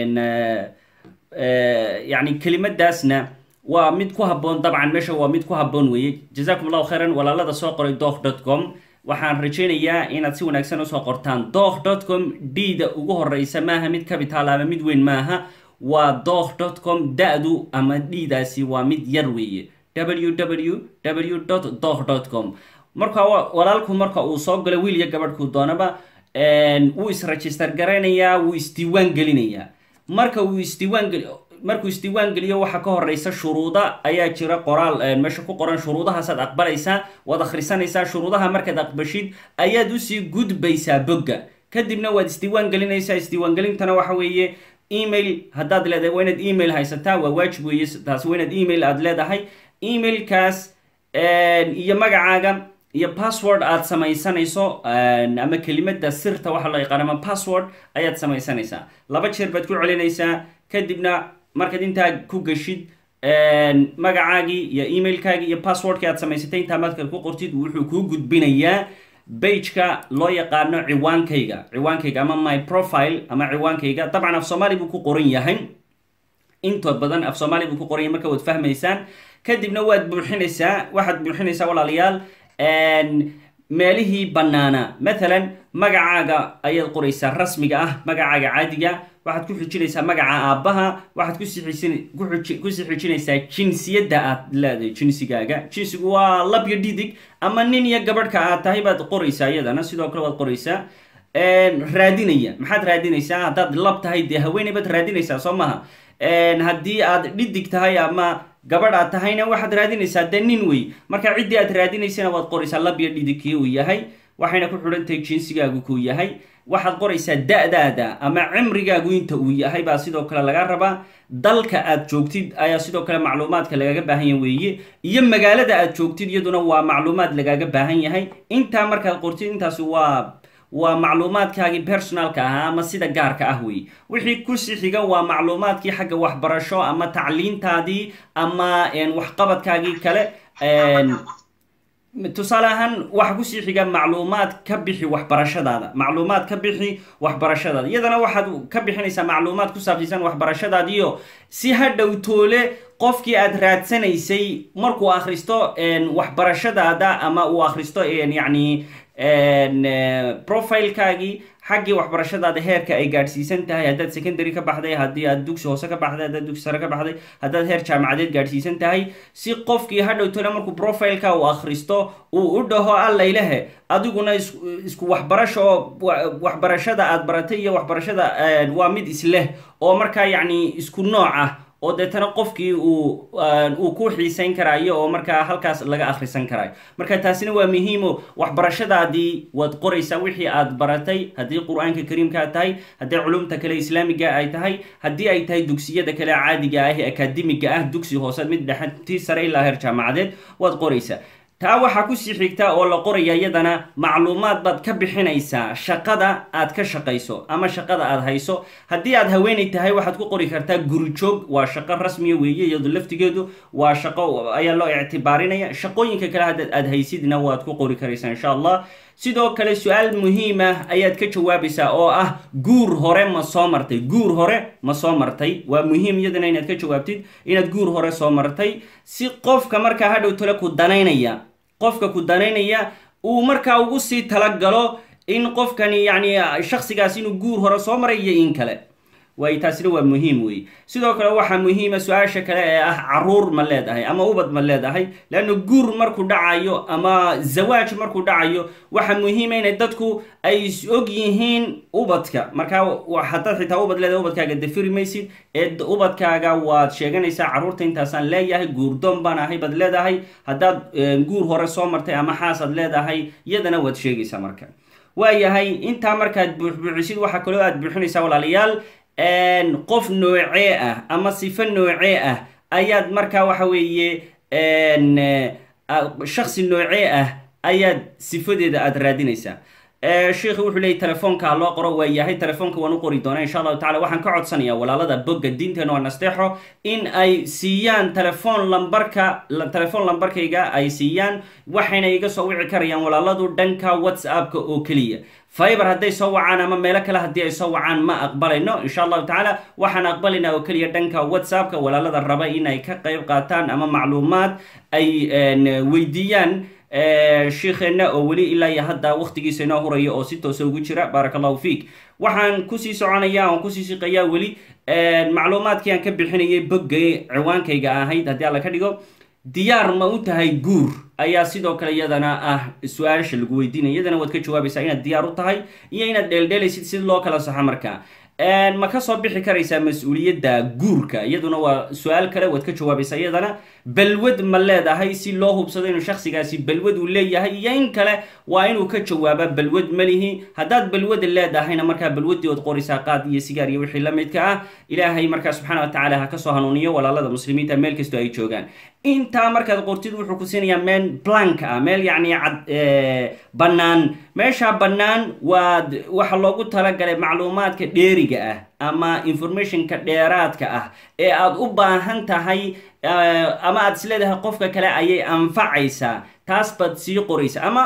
yani kelimadaasna waa mid ku habboon dabcan meesha waa mid ku habboon weeye jazakum allahu khayran walaalada soo qoray doh dot com waxaan rajaynayaa inaad si wanaagsan usoo qortaan doh dot com d-da ugu horeysa maaha mid capital ama mid weyn maaha waa doh dot com da-du ama d-daasi waa mid yar weeye www dot doh dot com marka wa- walaalku marka uu soo galo wiil iyo gabadhkuu doonaba wuu is-register garaynayaa wuu isdiiwaan gelinayaa marka uu isdiiwaan geli markuu isdiiwaan geliyo waxaa ka horeysa shuruuda ayaa jira qoraal meesha ku qoran shuruudahaasaad aqbalaysaa waad akhrisanaysaa shuruudaha markaad aqbashid ayaad usii gudbaysaa bogga kadibna waad isdiiwaan gelinaysaa isdiiwaangelintana waxa weeye email haddaad leedahay waa inaad email haysataa waa waajib weeye taasi waa inaad email aad leedahay emailkaas iyo magacaaga iyo password aad samaysanayso ama kelimada sirta waxa loo yaqaan ama password ayaad samaysanaysaa laba jeer baad ku celinaysaa kadibna markaad intaa ku geshid magacaagii iyo emailkaagii iyo passwordkii aad samaysatay intaa markaad ku qortid wuxuu kuu gudbinayaa bageka loo yaqaano ciwaankayga ciwaankayga ama my profile ama ciwaankayga dabcan af soomaali buu ku qoran yahay intood badan af soomaali buu ku qoran yahay marka waad fahmaysaan kadibna waad buuxinaysaa waxaad buuxinaysaa walaalayaal meelihii bannaana mathalan magacaaga ayaad qoraysaa rasmiga ah magacaaga caadiga waxaad ku xijinaysaa magaca aabbaha waxaad kusiisin kusii xijinaysaa jinsiyadda aad leedahay jinsigaaga jinsigu waa lab iyo dhidig ama nin iyo gabadhka aad tahay baad qoraysaa iyadana sidoo kale waad qoraysaa raadinaya maxaad raadinaysaa haddaad lab tahay dee haweeney baad raadinaysaa soo maha haddii aad dhidig tahay ama gabadh aad tahayna waxaad raadinaysaa dee nin wey marka ciddii aad raadinaysana waad qoraysaa lab iyo dhidig kii uu yahay waxayna ku xidhantahay jinsigaagu kuu yahay waxaad qoraysaa da-daada ama cimrigaagu inta uu yahay baa sidoo kale laga rabaa dalka aad joogtid ayaa sidoo kale macluumaadka lagaga baahan yahay weeye iyo magaalada aad joogtid iyaduna waa macluumaad lagaga baahan yahay intaa markaad qortid intaasi waa waa macluumaadkaagii personalka ahaa ama sida gaarka ah weeye wixii kusii xiga waa macluumaadkii xagga waxbarasho ama tacliintaadii ama waxqabadkaagii kale tusaale ahaan waxa kusii xiga macluumaad ka bixi waxbarashadaada macluumaad ka bixi waxbarashadaada iyadana waxaad ka bixinaysaa macluumaad ku saabsiisan waxbarashadaadiyo si ha dhowtoole qofkii aad raadsanaysay markuu akhristo waxbarashadaada ama uu akhristo yacni profilekaagii xaggii waxbarashadaada heerka ay gaadhsiisan tahay haddaad secondary ka baxday haddii aad dugsi hoose ka baxday haddaad dugsi sare ka baxday haddaad heer jaamacadeed gaadhsiisan tahay si qofkii hadhowtole markuu profileka uu akhristo uu u dhaho allaylehe adiguna isku waxbarasho oo waxbarashada aad baratay iyo waxbarashada waa mid isleh oo markaa yacni isku nooc ah oo deetana qofkii uu uu ku xiisayn karaayo oo markaa halkaas laga akhrisan karaayo marka taasina waa muhiimo waxbarashadaadii waad qoraysaa wixii aad baratay haddii qur-aanka kariimkaa tahay haddii culumta kale islaamiga ay tahay haddii ay tahay dugsiyada kale caadiga ah ee akaademiga ah dugsi hoose mid dhexe tii sare ilaa heer jaamacadeed waad qoraysaa taa waxaa kusii xigta oo la qoraya iyadana macluumaad baad ka bixinaysaa shaqada aad ka shaqayso ama shaqada aad hayso haddii aad haweenay tahay waxaad ku qori kartaa gurijoog waa shaqo rasmiya weeye iyado laftigeedu waa shaqo ayaa loo ictibaarinaya shaqooyinka kale haddaad aad haysidna waad ku qori karaysaa insha allah sidoo kale su-aal muhiim ah ayaad ka jawaabaysaa oo ah guur hore ma soo martay guur hore ma soo martay waa muhiim iyadana inaad ka jawaabtid inaad guur hore soo martay si qofka markaa hadhow tale ku danaynaya qofka ku danaynaya uu markaa ugu sii talagalo in qofkani yacni shaksigaas inuu guur hore soo maray iyo in kale waay taasina waa muhiim wey sidoo kale waxaa muhiima su-aasha kale ee ah caruur ma leedahay ama ubad ma leedahay leanna guur markuu dhacayo ama zawaaj markuu dhacayo waxaa muhiima inay dadku ay is og yihiin ubadka markaa haddaad xitaa ubad leedahay ubadkaaga dafiri maysid ee ubadkaaga waad sheeganaysaa carruurta intaasaan leeyahay guurdoon baan ahay baad leedahay haddaad guur hore soo martay ama xaasaad leedahay iyadana waad sheegaysaa marka waayahay intaa markaad buuxbuuxisid waxaa kaloo aad buuxinaysaa walaalayaal qof noocee ah ama sifo noocee ah ayaad markaa waxa weeye shaksi noocee ah ayaad sifadeeda aada raadinaysaa sheikhi wuxuu leeyay telefoonka loo qoro waa yahay telefoonka waan u qori doonaa insha allahu tacala waxaan ka codsanayaa walaalada bogga diinteena waa nasteexo in ay siiyaan telefoon lambarka telefoon lambarkayga ay siiyaan waxayna iga soo wici karayaan walaaladu dhanka whatsappka oo keliya fiber hadday soo wacaan ama meelo kale haddii ay soo wacaan ma aqbalayno insha allahu tacaala waxaan aqbalaynaa oo keliya dhanka whatsappka walaalada raba inay ka qayb qaataan ama macluumaad ay weydiiyaan sheikheena oo weli ilaa iyo hadda waktigiisa inoo huraya oo si toosa ugu jira baaraka allahu fiik waxaan kusii soconaya oan kusii siqayaa weli macluumaadkii aan ka bixinayay boggay ciwaankayga ahayd haddii alla ka dhigo diyaar ma u tahay guur ayaa sidoo kale iyadana ah su-aasha lagu weydiinaya iyadana waad ka jawaabaysaa inaad diyaar u tahay iyo inaad dheeldheelaysid si loo kala saxo markaa ma ka soo bixi karaysaa mas-uuliyadda guurka iyaduna waa su-aal kale waad ka jawaabaysaa iyadana balwad ma leedahay si loo hubsado inuu shaksigaasi balwad uu leeyahay iyo in kale waa inuu ka jawaaba balwad malihi haddaad balwada leedahayna markaa balwadii ood qoraysaa qaad iyo sigaar iyo wixii la midka ah ilaahay markaa subxaana wa tacaala ha kasoo hanuuniyo walaalada muslimiinta meel kastoo ay joogaan intaa markaad qortid wuxuu ku siinayaa meel blank ah meel yacni cad bannaan meeshaa bannaan waad waxa loogu talagalay macluumaadka dheeriga ah ama informationka dheeraadka ah ee aad u baahan tahay ama aad is leedahay qofka kale ayay anfacaysaa taas baad sii qoraysa ama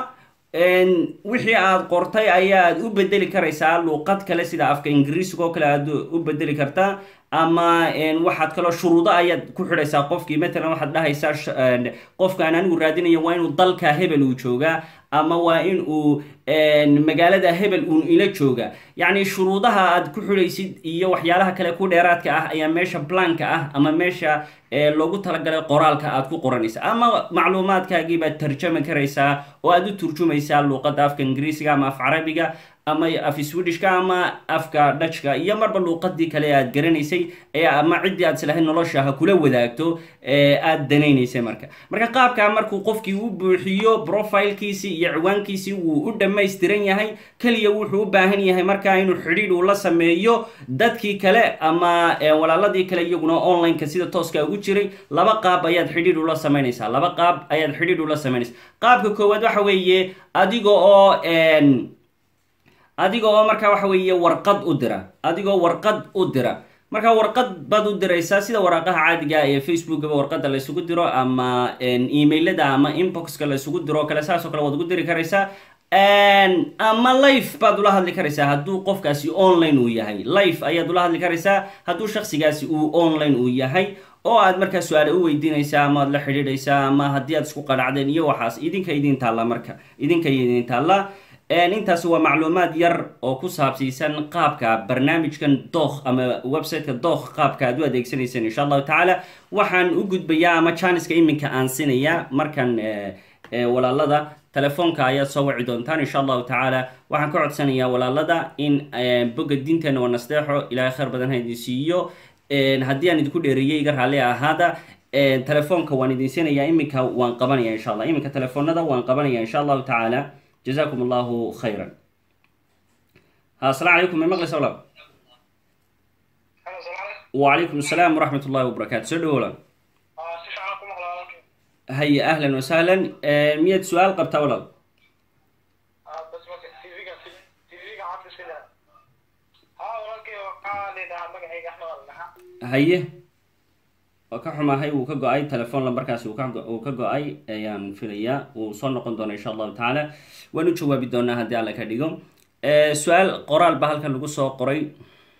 wixii aad qortay ayaad u bedeli karaysaa luuqad kale sida afka ingiriisiga oo kale aad u bedeli kartaa ama waxaad kaloo shuruudo ayaad ku xidhaysaa qofkii matalan waxaad dhahaysaa qofkaan anigu raadinayo waa inuu dalka hebel uu joogaa ama waa in uu magaalada hebel uun ila jooga yacni shuruudaha aad ku xidhaysid iyo waxyaalaha kale ku dheeraadka ah ayaa meesha blanka ah ama meesha loogu talagalay qoraalka aad ku qoranaysa ama macluumaadkaagii baad tarjami karaysaa oo aad u turjumaysaa luuqadda afka ingiriisiga ama af carabiga ama af swedishka ama afka dhajka iyo marba luuqadii kale aad garanaysay ama ciddii aad islahayd nolosha ha kula wadaagto aad danaynaysay marka marka qaabkaa markuu qofkii u buuxiyo profilkiisii iyo ciwaankiisii wuu u dhammaystiran yahay keliya wuxuu u baahan yahay markaa inuu xidhiidh uu la sameeyo dadkii kale ama walaaladii kale iyaguna online-ka sida tooska ugu jiray laba qaab ayaad xidhiidh ula samaynaysaa laba qaab ayaad xidhiidh ula samaynaysaa qaabka koowaad waxa weeye adiga oo adiga oo markaa waxa weeye warqad u dira adigoo warqad u dira marka warqad baad u diraysaa sida waraaqaha caadiga ee facebookaba warqada laysugu diro ama emailada ama inboxka laysugu diro o kale saasoo kale waad ugu diri karaysaa ama life baad ula hadli karaysaa hadduu qofkaasi online uu yahay life ayaad ula hadli karaysaa hadduu shaksigaasi uu online uu yahay oo aad markaa su-aale u weydiinaysaa ama aad la xidhiidhaysaa ama haddii aad isku qanacdeen iyo waxaas idinka idin taalla marka idinka idin taalla intaasi waa macluumaad yar oo ku saabsiisan qaabka barnaamijkan dookh ama websiteka dookh qaabka aad u adeegsanayseen insha allahu tacaala waxaan u gudbayaa ama janiska iminka aan sinayaa markan walaalada telefoonka ayaad soo waci doontaan insha allahu tacaala waxaan ka codsanayaa walaalada in boga diinteena waa nasteexo ilaahay khayr badan ha idin siiyo haddii aan idinku dheereeyey iga raalli ahaada telefoonka waan idin sinayaa iminka waan qabanaya insha allah iminka telefoonada waan qabanaya insha allahu tacaala jazakum allahu khayran ha asalaamu calaykum may maqlaysa walaal wacalaykum asalaam waraxmat ullahi wabarakaatu soo dhawo walaal haye ahlan wasahlan miyaad su-aal qabtaa walaal haye waa ka xumahay wuu ka go-ay telefoon lambarkaasi uu ka go-ay ayaan filayaa wuu soo noqon doona insha allahu tacaala waan u jawaabi doonaa haddii alla ka dhigo su-aal qoraal ba halkan lagu soo qoray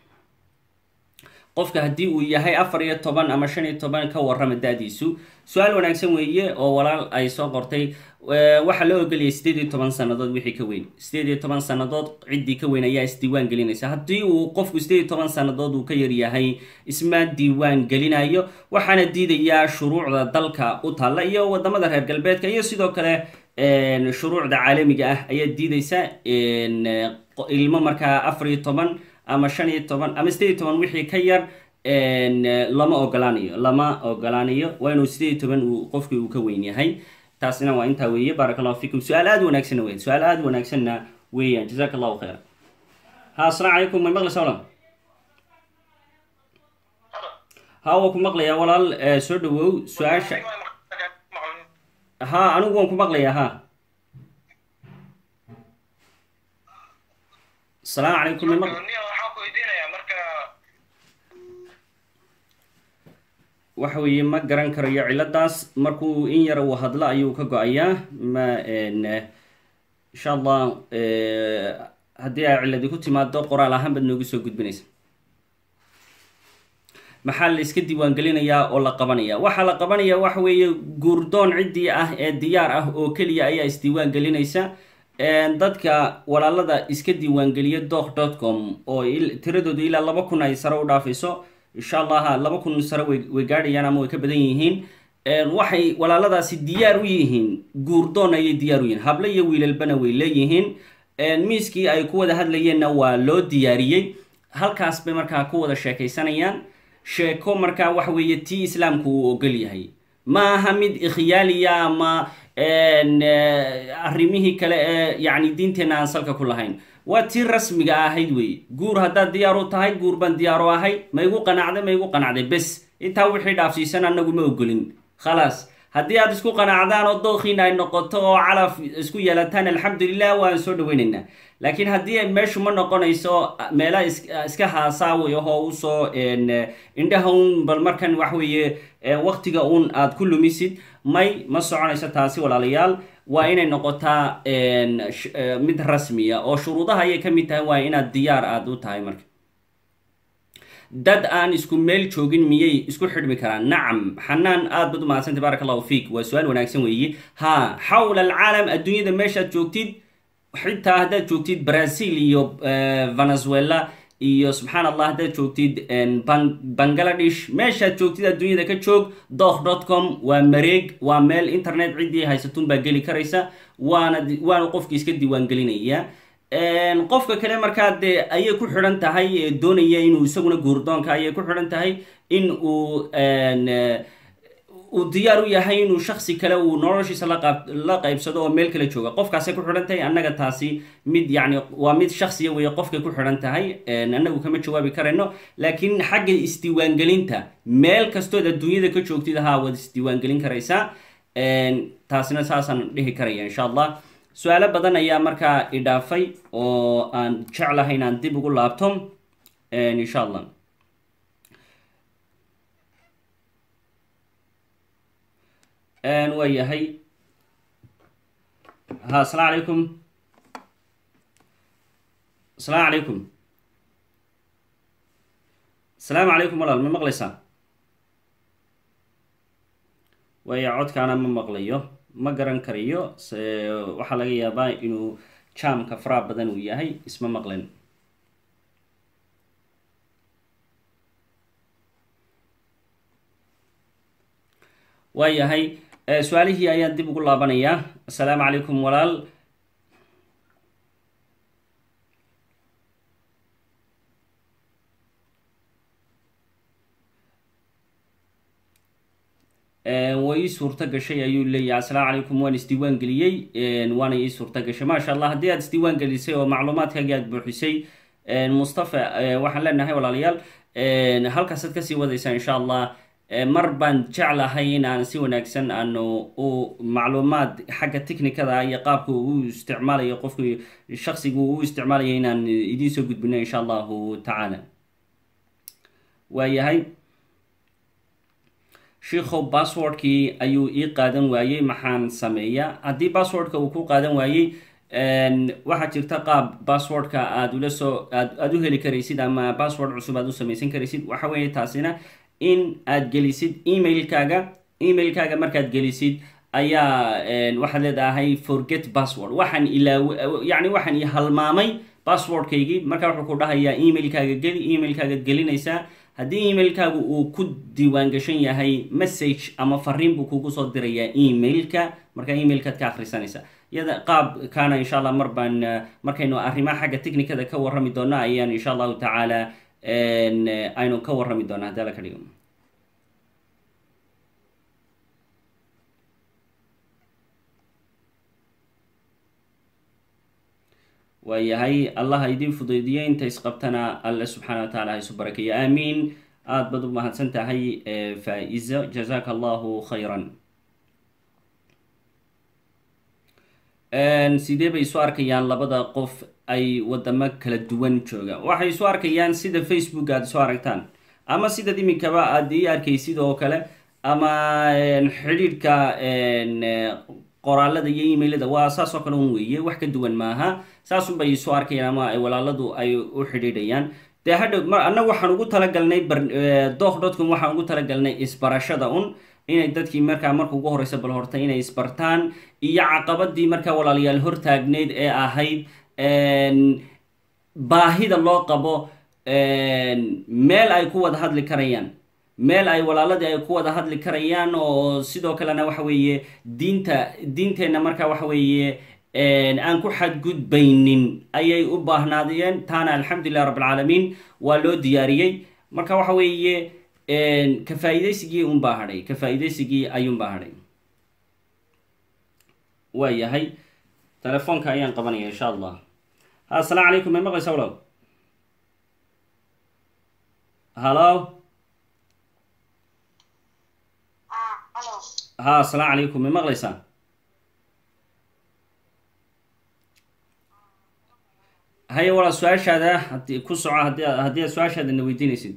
qofka haddii uu yahay afar iyo toban ama shan iyo toban ka warrama da-diisu su-aal wanaagsan weeye oo walaal ay soo qortay waxaa loo ogoliyay sideed iyo toban sannadood wixii ka weyn sideed iyo toban sannadood ciddii ka weyn ayaa isdiiwaan gelinaysa haddii uu qofku sideed iyo toban sannadood uu ka yaryahay isma diiwaan gelinayo waxaana diidayaa shuruucda dalka u taalla iyo wadamada reer galbeedka iyo sidoo kale shuruucda caalamiga ah ayaa diidaysa ilmo markaa afar iyo toban ama shan iyo toban ama sideed iyo toban wixii ka yar lama ogolaanayo lama ogolaanayo waa inuu sideed iyo toban uu qofkii uu ka weyn yahay taasina waa intaa weeye baaraka allahu fiikum su-aal aada wanaagsanna weyan su-aal aada wanaagsanna weeyaan jazaka allahu khayra ha asalaamu calaykum may maqlaysa walaal ha waa ku maqlayaa walaal soo dhawow su-aasha ha anigu waan ku maqlayaa ha asalaamu calaykum may maq waxa weeye ma garan karayo ciladaas markuu in yara uu hadlo ayuu ka go-ayaa ma insha allah haddii ay ciladi ku timaado qoraal ahaan baad noogu soo gudbinaysa maxaa la iska diiwaangelinayaa oo la qabanaya waxaa la qabanaya waxa weeye guurdoon ciddii ah ee diyaar ah oo keliya ayaa isdiiwaan gelinaysa dadka walaalada iska diiwaangeliya doc dot com oo tiradooda ilaa laba kun ay sare u dhaafayso insha allah laba kun sare way gaadhayaan ama way ka badan yihiin waxay walaaladaasi diyaar u yihiin guurdoon ayay diyaar u yihiin hable iyo wiilalbana way leeyihiin miiskii ay ku wada hadlayeenna waa loo diyaariyey halkaas bay markaa ku wada sheekaysanayaan sheeko markaa waxa weeye tii islaamku uu ogol yahay ma aha mid ikhyaaliya ama arrimihii kale ee yacni diinteenna aan salka ku lahayn waa tii rasmiga ahayd wey guur haddaad diyaar u tahay guur baan diyaar u ahay ma igu qanacday ma igu qanacday bes intaa wixii dhaafsiisan annagu ma ogolin khalaas haddii aad isku qanacdaan oo dookhiina ay noqoto oo calaf isku yeelataan alxamdulilah waan soo dhaweynaynaa laakiin haddii meeshu ma noqonayso meela iska haasaawi ahoo usoo indhaha un bal markan wax weeye waktiga un aad ku lumisid may ma soconayso taasi walaalayaal waa inay noqotaa mid rasmiya oo shuruudaha ayay ka mid tahay waa inaad diyaar aad u tahay marka dad aan isku meel joogin miyay isku xidhmi karaan nacam xanaan aad bad u mahadsantay barak allahu fiik waa su-aal wanaagsan weeye ha xawla alcaalam adduunyada meeshaad joogtid xitaa haddaad joogtid brazil iyo venezuela iyo subxaan allah haddaad joogtid bangaladesh meeshaad joogtid adduunyada ka joog doh dot com waa mareeg waa meel internet ciddii haysatun baa geli karaysa waana waana qofki iska diiwaan gelinaya qofka kale markaa dee ayay ku xidhan tahay doonaya inuu isaguna guurdoonka ayay ku xidhan tahay in uu uu diyaar u yahay inuu shaksi kale uu noloshiisa laqaab la qaybsado oo meel kale jooga qofkaasay ku xidhan tahay annaga taasi mid yacni waa mid shaksiya weeye qofkay ku xidhan tahay annagu kama jawaabi karayno laakiin xagga isdiiwaangelinta meel kastood adduunyada ka joogtid haa waad isdiiwaangelin karaysaa taasina saasaan dhihi karaya insha allah su-aalo badan ayaa markaa idhaafay oo aan jeclahay inaan dib ugu laabto insha allah waa yahay ha asalaamu calaykum asalaamu calaykum asalaamu calaykum walaal ma maqlaysaa waaya codkaana ma maqlayo ma garan karayo waxaa laga yaabaa inuu jaamka faraha badan uu yahay isma maqlen waa yahay su-aalihii ayaan dib ugu laabanayaa assalaamu calaykum walaal way ii suurto gashay ayuu leeyahay assalaamu calaykum waan isdiiwaan geliyey waana ii suurto gashay maasha allah haddii aad isdiiwaan gelisay oo macluumaadkaagii aad buuxisay mustafa waxaan leenahay walaalayaal halkaasaad kasii wadaysaa insha allah mar baan jeclahay in aan si wanaagsan aanu u macluumaad xagga technicada iyo qaabka uu isticmaalayo qofku shaksigu uu isticmaalayo inaan idiin soo gudbino insha allahu tacaala waayahay shiikhow basswordkii ayuu ii qaadan waayey maxaan sameeyaa haddii basswordka uu ku qaadan waayey waxaa jirta qaab basswordka aad ula soo aad aada u heli karaysid ama bassword cusub aad u samaysan karaysid waxa weeye taasina in aad gelisid emailkaaga emailkaaga markaad gelisid ayaa waxaad leedahay forget password waxaan ilaa yacni waxaan i halmaamay passwordkaygii markaa wuxuu ku dhahayaa emailkaaga geli emailkaagaad gelinaysaa haddii emailkaagu uu ku diiwaan gashan yahay message ama fariin buu kugu soo dirayaa emailka markaa emailkaad ka akhrisanaysa iyada qaabkaana insha allah mar baan markaynu arrimaha xagga technicada ka warrami doona ayaan insha allahu tacaala aynu ka warrami doona haddii alla ka dhigo waayahay allah ha idiin fudaydiyo inta isqabtana alle subxaana wa tacala ha isu barakeeyo aamiin aada baad u mahadsan tahay faa-izo jazaka allahu khayran sidee bay isu arkayaan labada qof ay wadamo kala duwan joogaan waxay isu arkayaan sida facebook aada isu aragtaan ama sidaad iminkaba aada ii arkaysid oo kale ama xidhiidhka qoraalada iyo emailada waa saas oo kale un weeye wax ka duwan maaha saasun bay isu arkayaan ama ay walaaladu ay u xidhiidhayaan dee hadhow ma annaga waxaan ugu talagalnay doh dotcom waxaan ugu talagalnay isbarashada un inay dadkii markaa marka ugu horeysa bal horta inay isbartaan iyo caqabadii markaa walaalayaal hortaagneyd ee ahayd baahida loo qabo meel ay ku wada hadli karayaan meel ay walaaladii ay ku wada hadli karayaan oo sidoo kalena waxa weeye diinta diinteenna markaa waxa weeye aan ku xadgudbaynin ayay u baahnaadeen taana alxamdulilah rabbilcaalamiin waa loo diyaariyey marka waxa weeye ka faa-ideysigii unbaa hadhay ka faa-ideysigii ayuunbaa hadhay waa yahay telefoonka ayaan qabanaya insha allah ha asalaamu calaykum may maqlaysa walaal hallo ha asalaamu calaykum may maqlaysaa haya walaal su-aashaada hadi ku soco hadi haddii aad su-aashaada na weydiinaysid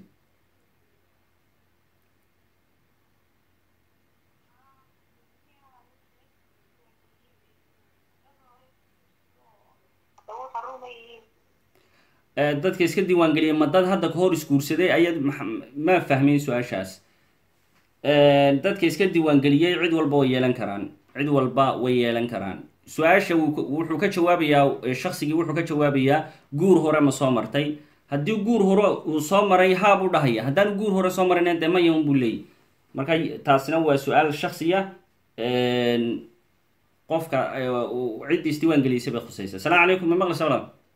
dadka iska diiwaangeliyay ma dad hadda kahor isguursaday ayaad ma fahmin su-aashaas dadka iska diiwaangeliyey cid walba way yeelan karaan cid walba way yeelan karaan su-aasha wuxuu ka jawaabayaa shaksigii wuxuu ka jawaabayaa guur hore ma soo martay haddii guur hore uu soo maray haa buu dhahaya haddaan guur hore soo marayna dee maya un buu leeyay marka taasina waa su-aal shaksiya qofka cidda isdiiwaan gelisay bay khusaysa asalaamu calaykum ma maqlaysa walaal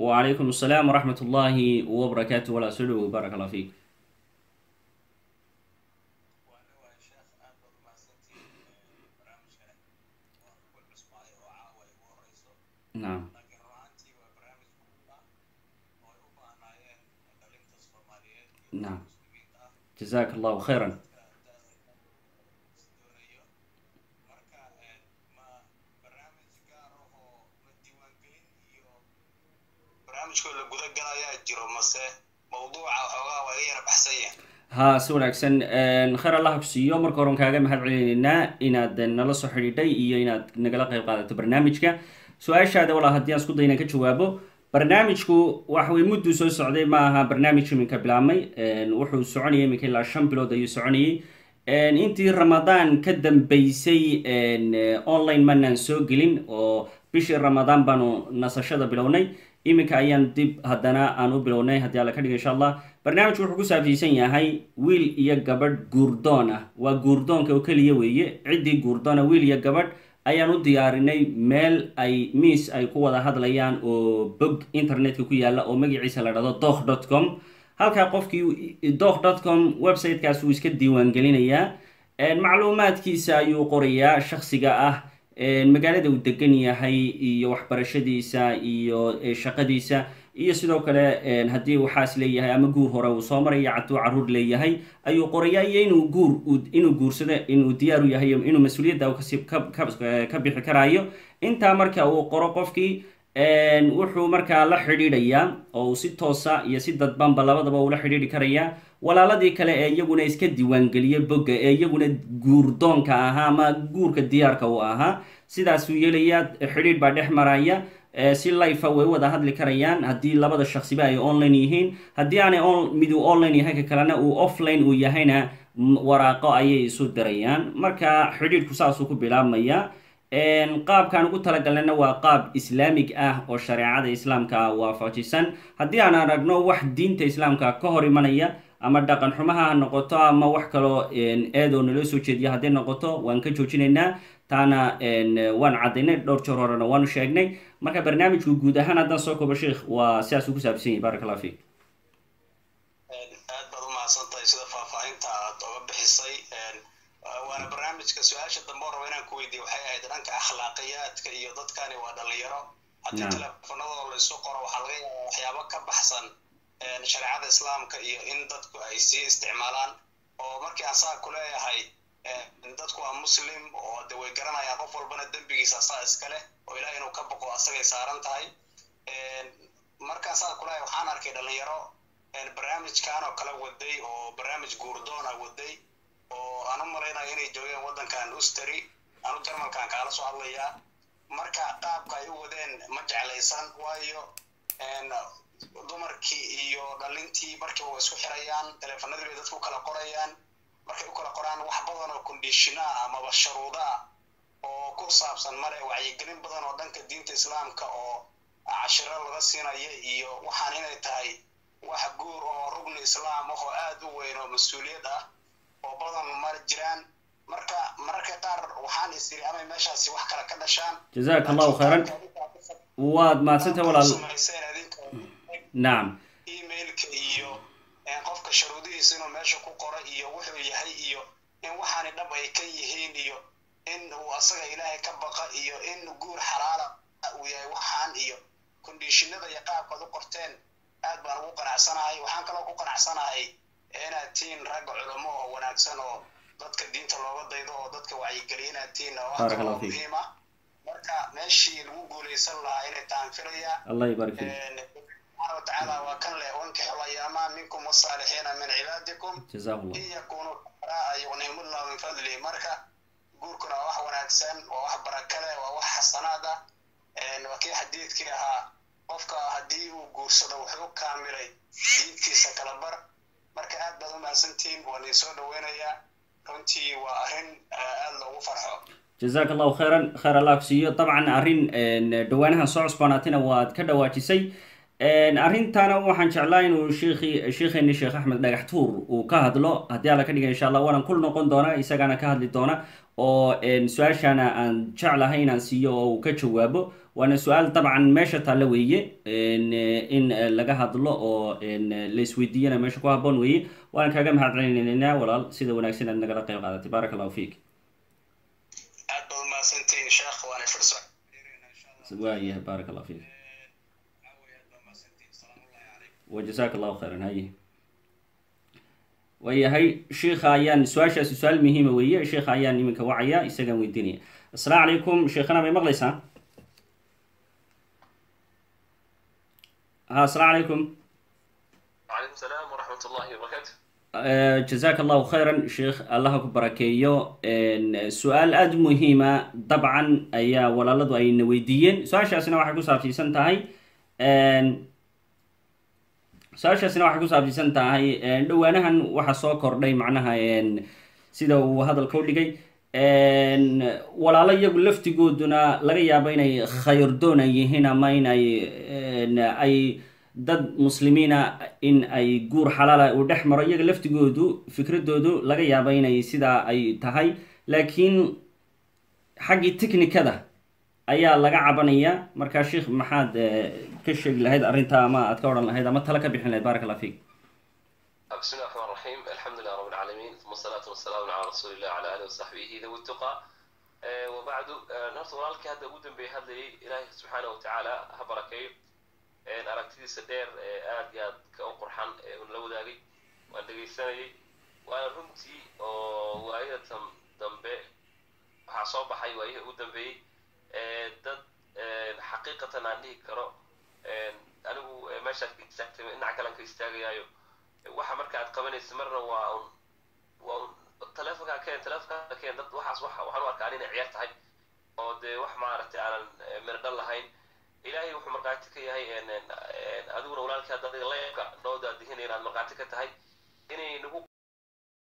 وعليكم السلام ورحمة الله وبركاته ولا سلو بارك الله فيك waana waa sheekh aad baad umahadsantihiin barnaamijkan waa ku cusbaayo oo caawa ay ugu horeyso نعم laakiin run ahaantii waa barnaamij muhiim ah oo ay u baahnaayeen dhalinta soomaaliyeed iyo نعم muslimiinta ah جزاك الله خيرا doonayo marka ma barnaamij gaar ah oo ma diiwaangelin iyo barnaamijkoo la guda galayaa jiro mase mawduuca xoogaa waa iga yara baxsan yahay ها si wanaagsan khayr allah ku siiyo marka horan kaaga mahad celinaynaa inaad nala soo xidhiidhay iyo inaad nagala qayb qaadato barnaamijka su-aashaada walaa haddii aan isku dayna ka jawaabo barnaamijku waxa weye mudduu soo socday ma aha barnaamij iminka bilaabmay wuxuu soconayay iminka ilaa shan bilood ayuu soconayay intii ramadaan ka dambeysay online manaan soo gelin oo bishii ramadaan baanu nasashada bilownay iminka ayaan dib haddana aan u bilownay haddii alla ka dhiga insha allah barnaamijku wuxuu ku saabsiisan yahay wiil iyo gabadh guurdoon ah waa guurdoonka oo keliya weeye ciddii guurdoona wiil iyo gabadh ayaan u diyaarinay meel ay miis ay ku wada hadlayaan oo bog internetka ku yaala oo magaciisa la dhahdo doh dot com halkaa qofkii doh dot com websitekaas wuu iska diiwaangelinayaa macluumaadkiisa ayuu qorayaa shaksiga ah magaalada uu degan yahay iyo waxbarashadiisa iyo shaqadiisa iyo sidoo kale haddii uu xaas leeyahay ama guur hore uu soo maraya hadduu caruur leeyahay ayuu qorayaa iyo inuu guur inuu guursado inuu diyaaru yahay inuu mas-uuliyadda kasi ka bixi karaayo intaa marka uu qoro qofkii wuxuu markaa la xidhiidhayaa oo uu si toosa iyo si dadbanba labadaba ula xidhiidhi karayaa walaaladii kale ee iyaguna iska diiwaangeliyay bogga ee iyaguna guurdoonka ahaa ama guurka diyaarka u ahaa sidaasuu yeelayaa xidhiidh baa dhex maraya si lifa way wada hadli karayaan haddii labada shaksiba ay online yihiin haddii aanay miduu online yahay ka kalena uu offline uu yahayna waraaqo ayay isu dirayaan marka xidhiidhku saasuu ku bilaabmaya qaabkaan ugu talagalnayna waa qaab islaamig ah oo shareecada islaamka waafajisan haddii aan aragno wax diinta islaamka ka hor imanaya ama dhaqan xumaha ha noqoto ama wax kaloo eedoo naloo soo jeediya hadday noqoto waan ka joojinaynaa taana waan caddaynay dhowr jeer horena waanu sheegnay marka barnaamijku guud ahaan haddaan soo koobo sheikh waa sidaas ugu saabsan yahay barak allah fiik aad baad umahadsan tahay sida faahfaahinta aad oga bixisay waana barnaamijka su-aasha dambe oo raba inaan ku weydiiye waxay ahayd dhanka akhlaaqiyaadka iyo dadkani waa dhalinyaro haddii teleefonadooda la isu qoro waxaa laga yaabaa waxyaabo ka baxsan shareecada islaamka iyo in dadku ay sii isticmaalaan oo markii aan saa ku leeyahay dadku waa muslim oo de way garanayaan qof walbana dembigiisa asaa iska leh oo ilaah inuu ka boqo asagay saaran tahay markaan saa ku leeyahay waxaan arkay dhalinyaro barnaamijkan oo kala waday oo barnaamij guurdoona waday oo aan u malaynayo inay joogeen waddankan usteri anu jarmalkan kaala soo hadlayaa marka qaabka ay u wadeen ma jeclaysan waayo dumarkii iyo dhalintii markiiba way isku xirayaan teleefanadii bay dadku kala qorayaan markay u kala qoraan wax badan oo kondishina ah amaba sharuuda ah oo ku saabsan male wacyigelin badan oo dhanka diinta islaamka oo cashiro laga siinaya iyo waxaan inay tahay wax guur oo rugni islaam ah oo aad u weyn oo mas-uuliyad ah oo badan ma jiraan marka mararka qaar waxaan is iri amay meeshaasi wax kale ka dhashaan jazaaka allahu khayran waad mahadsantahay walaal samayseen adinka nacam emailka iyo qofka sharuudihiisa inuu meesha ku qoro iyo wuxuu yahay iyo in waxaani dhab ay ka yihiin iyo in uu asaga ilaahay ka baqa iyo in guur xalaala uu yahay waxaan iyo kondishinada iyo qaabkaad u qorteen aad baan ugu qanacsanahay waxaan kaloo ku qanacsanahay inaad tihiin ragga culamo oo wanaagsan oo dadka diinta looga daydo oo dadka wacyigeliya inaad tihiin oo wax Barakallahu kaloo fiik. muhiim ah marka meeshii lagu guuleysan lahaa inay tahan filaya allah ybarik fiik subxaana watacaala waa kan leh wankixu ayaama minkum wasaalixiina min cibaadikum jazahu llah in yakunuu fuqaraa yughnihimullahu min fadlihi marka guurkuna waa wax wanaagsan waa wax baraka leh waa wax xasanaad ah waa kii xadiidkii ahaa qofka haddii uu guursado wuxuu kaamilay diintiisa kala bar marka aad baad u mahadsantihiin waan idin soo dhaweynayaa runtii waa arrin aad loogu farxo jazaak allahu khayran khayr allah ku siiyo dabcan arrin dhawaanahan soo cusboonaatayna waad ka dhawaajisay arrintaana waxaan jeclaa inuu sheekhi sheekheeni sheekh axmed dhagax tuur uu ka hadlo haddii alla ka dhiga insha allah waanan kul noqon doona isagana ka hadli doona oo su-aashana aan jeclahay inaan siiyo oo uu ka jawaabo waana su-aal dabcan meesha taalla weeye in laga hadlo oo la isweydiiyana meesha ku haboon weeye waan kaaga mahad celinaynaa walaal sida wanaagsan aad nagala qayb qaadatay baaraka allahu fiik aad baad umahadsantihiin sheekh waana fursa waayahay baaraka allahu fiik wajasaaka allahu khayran haye waayahay sheikha ayaan su-aashaasi su-aal muhiima weeye sheikha ayaan iminka wacaya isagaan weydiinaya assalaamu calaykum sheekhana may maqlaysaa ha assalaamu calaykum وعليكم السلام ورحمة الله وبركاته jazaaka allahu khayran sheikh allaha ku barakeeyo su-aal aada u muhiima dabcan ayaa walaaladu ayna weydiiyeen su-aashaasina waxay ku saabsiisan tahay su-aashaasina waxay ku saabsiisan tahay dhowaanahan waxa soo kordhay macnaha sida uu hadalka u dhigay walaalo iyagu laftigooduna laga yaabo inay khayrdoona yihiin ama inay ay dad muslimiina in ay guur xalaala uu dhex maro iyaga laftigoodu fikradoodu laga yaabo inay sidaa ay tahay laakiin xaggii technicada ayaa laga cabanaya markaa sheikh maxaad ka sheegi lahayd arrintaa ama aad ka odhan lahayd ama tala ka bixin lahayd barak allah fiik بسم الله الرحمن الرحيم الحمد لله رب العالمين ثم الصلاة والسلام على رسول الله وعلى آله وصحبه ذوي التقى آه، وبعد آه، نرت walaalkii hadda ugu dambeeyay hadlayay ilaahay subxaana wa tacaala ha barakeeyo Een, aragtidiisa dheer ee aad iyo aad ka u qurxan ee uun la wadaagay waan dhegaysanayay waana runtii oo waayadatan dambe waxaa soo baxay waayihii ugu dambeeyey ee dad een, xaqiiqatan aan dhihi karo een, anigu ee, meeshaad ka istaagtay dhinaca kalan ka istaagayaayo waxa marka aad qabanaysa marna waa un waa un taleefonkaa keen taleefonkaa keen dad waxaas waxa waxaan u arkaa inay ciyaar tahay oo dee wax maaragtay aanan eh, mirdhan lahayn ilaahay wuxuu markhaati ka yahay een, een, een, adiguna walaalkii hadda adiga leebka noo daadihinaya inaad markhaati ka tahay inay nagu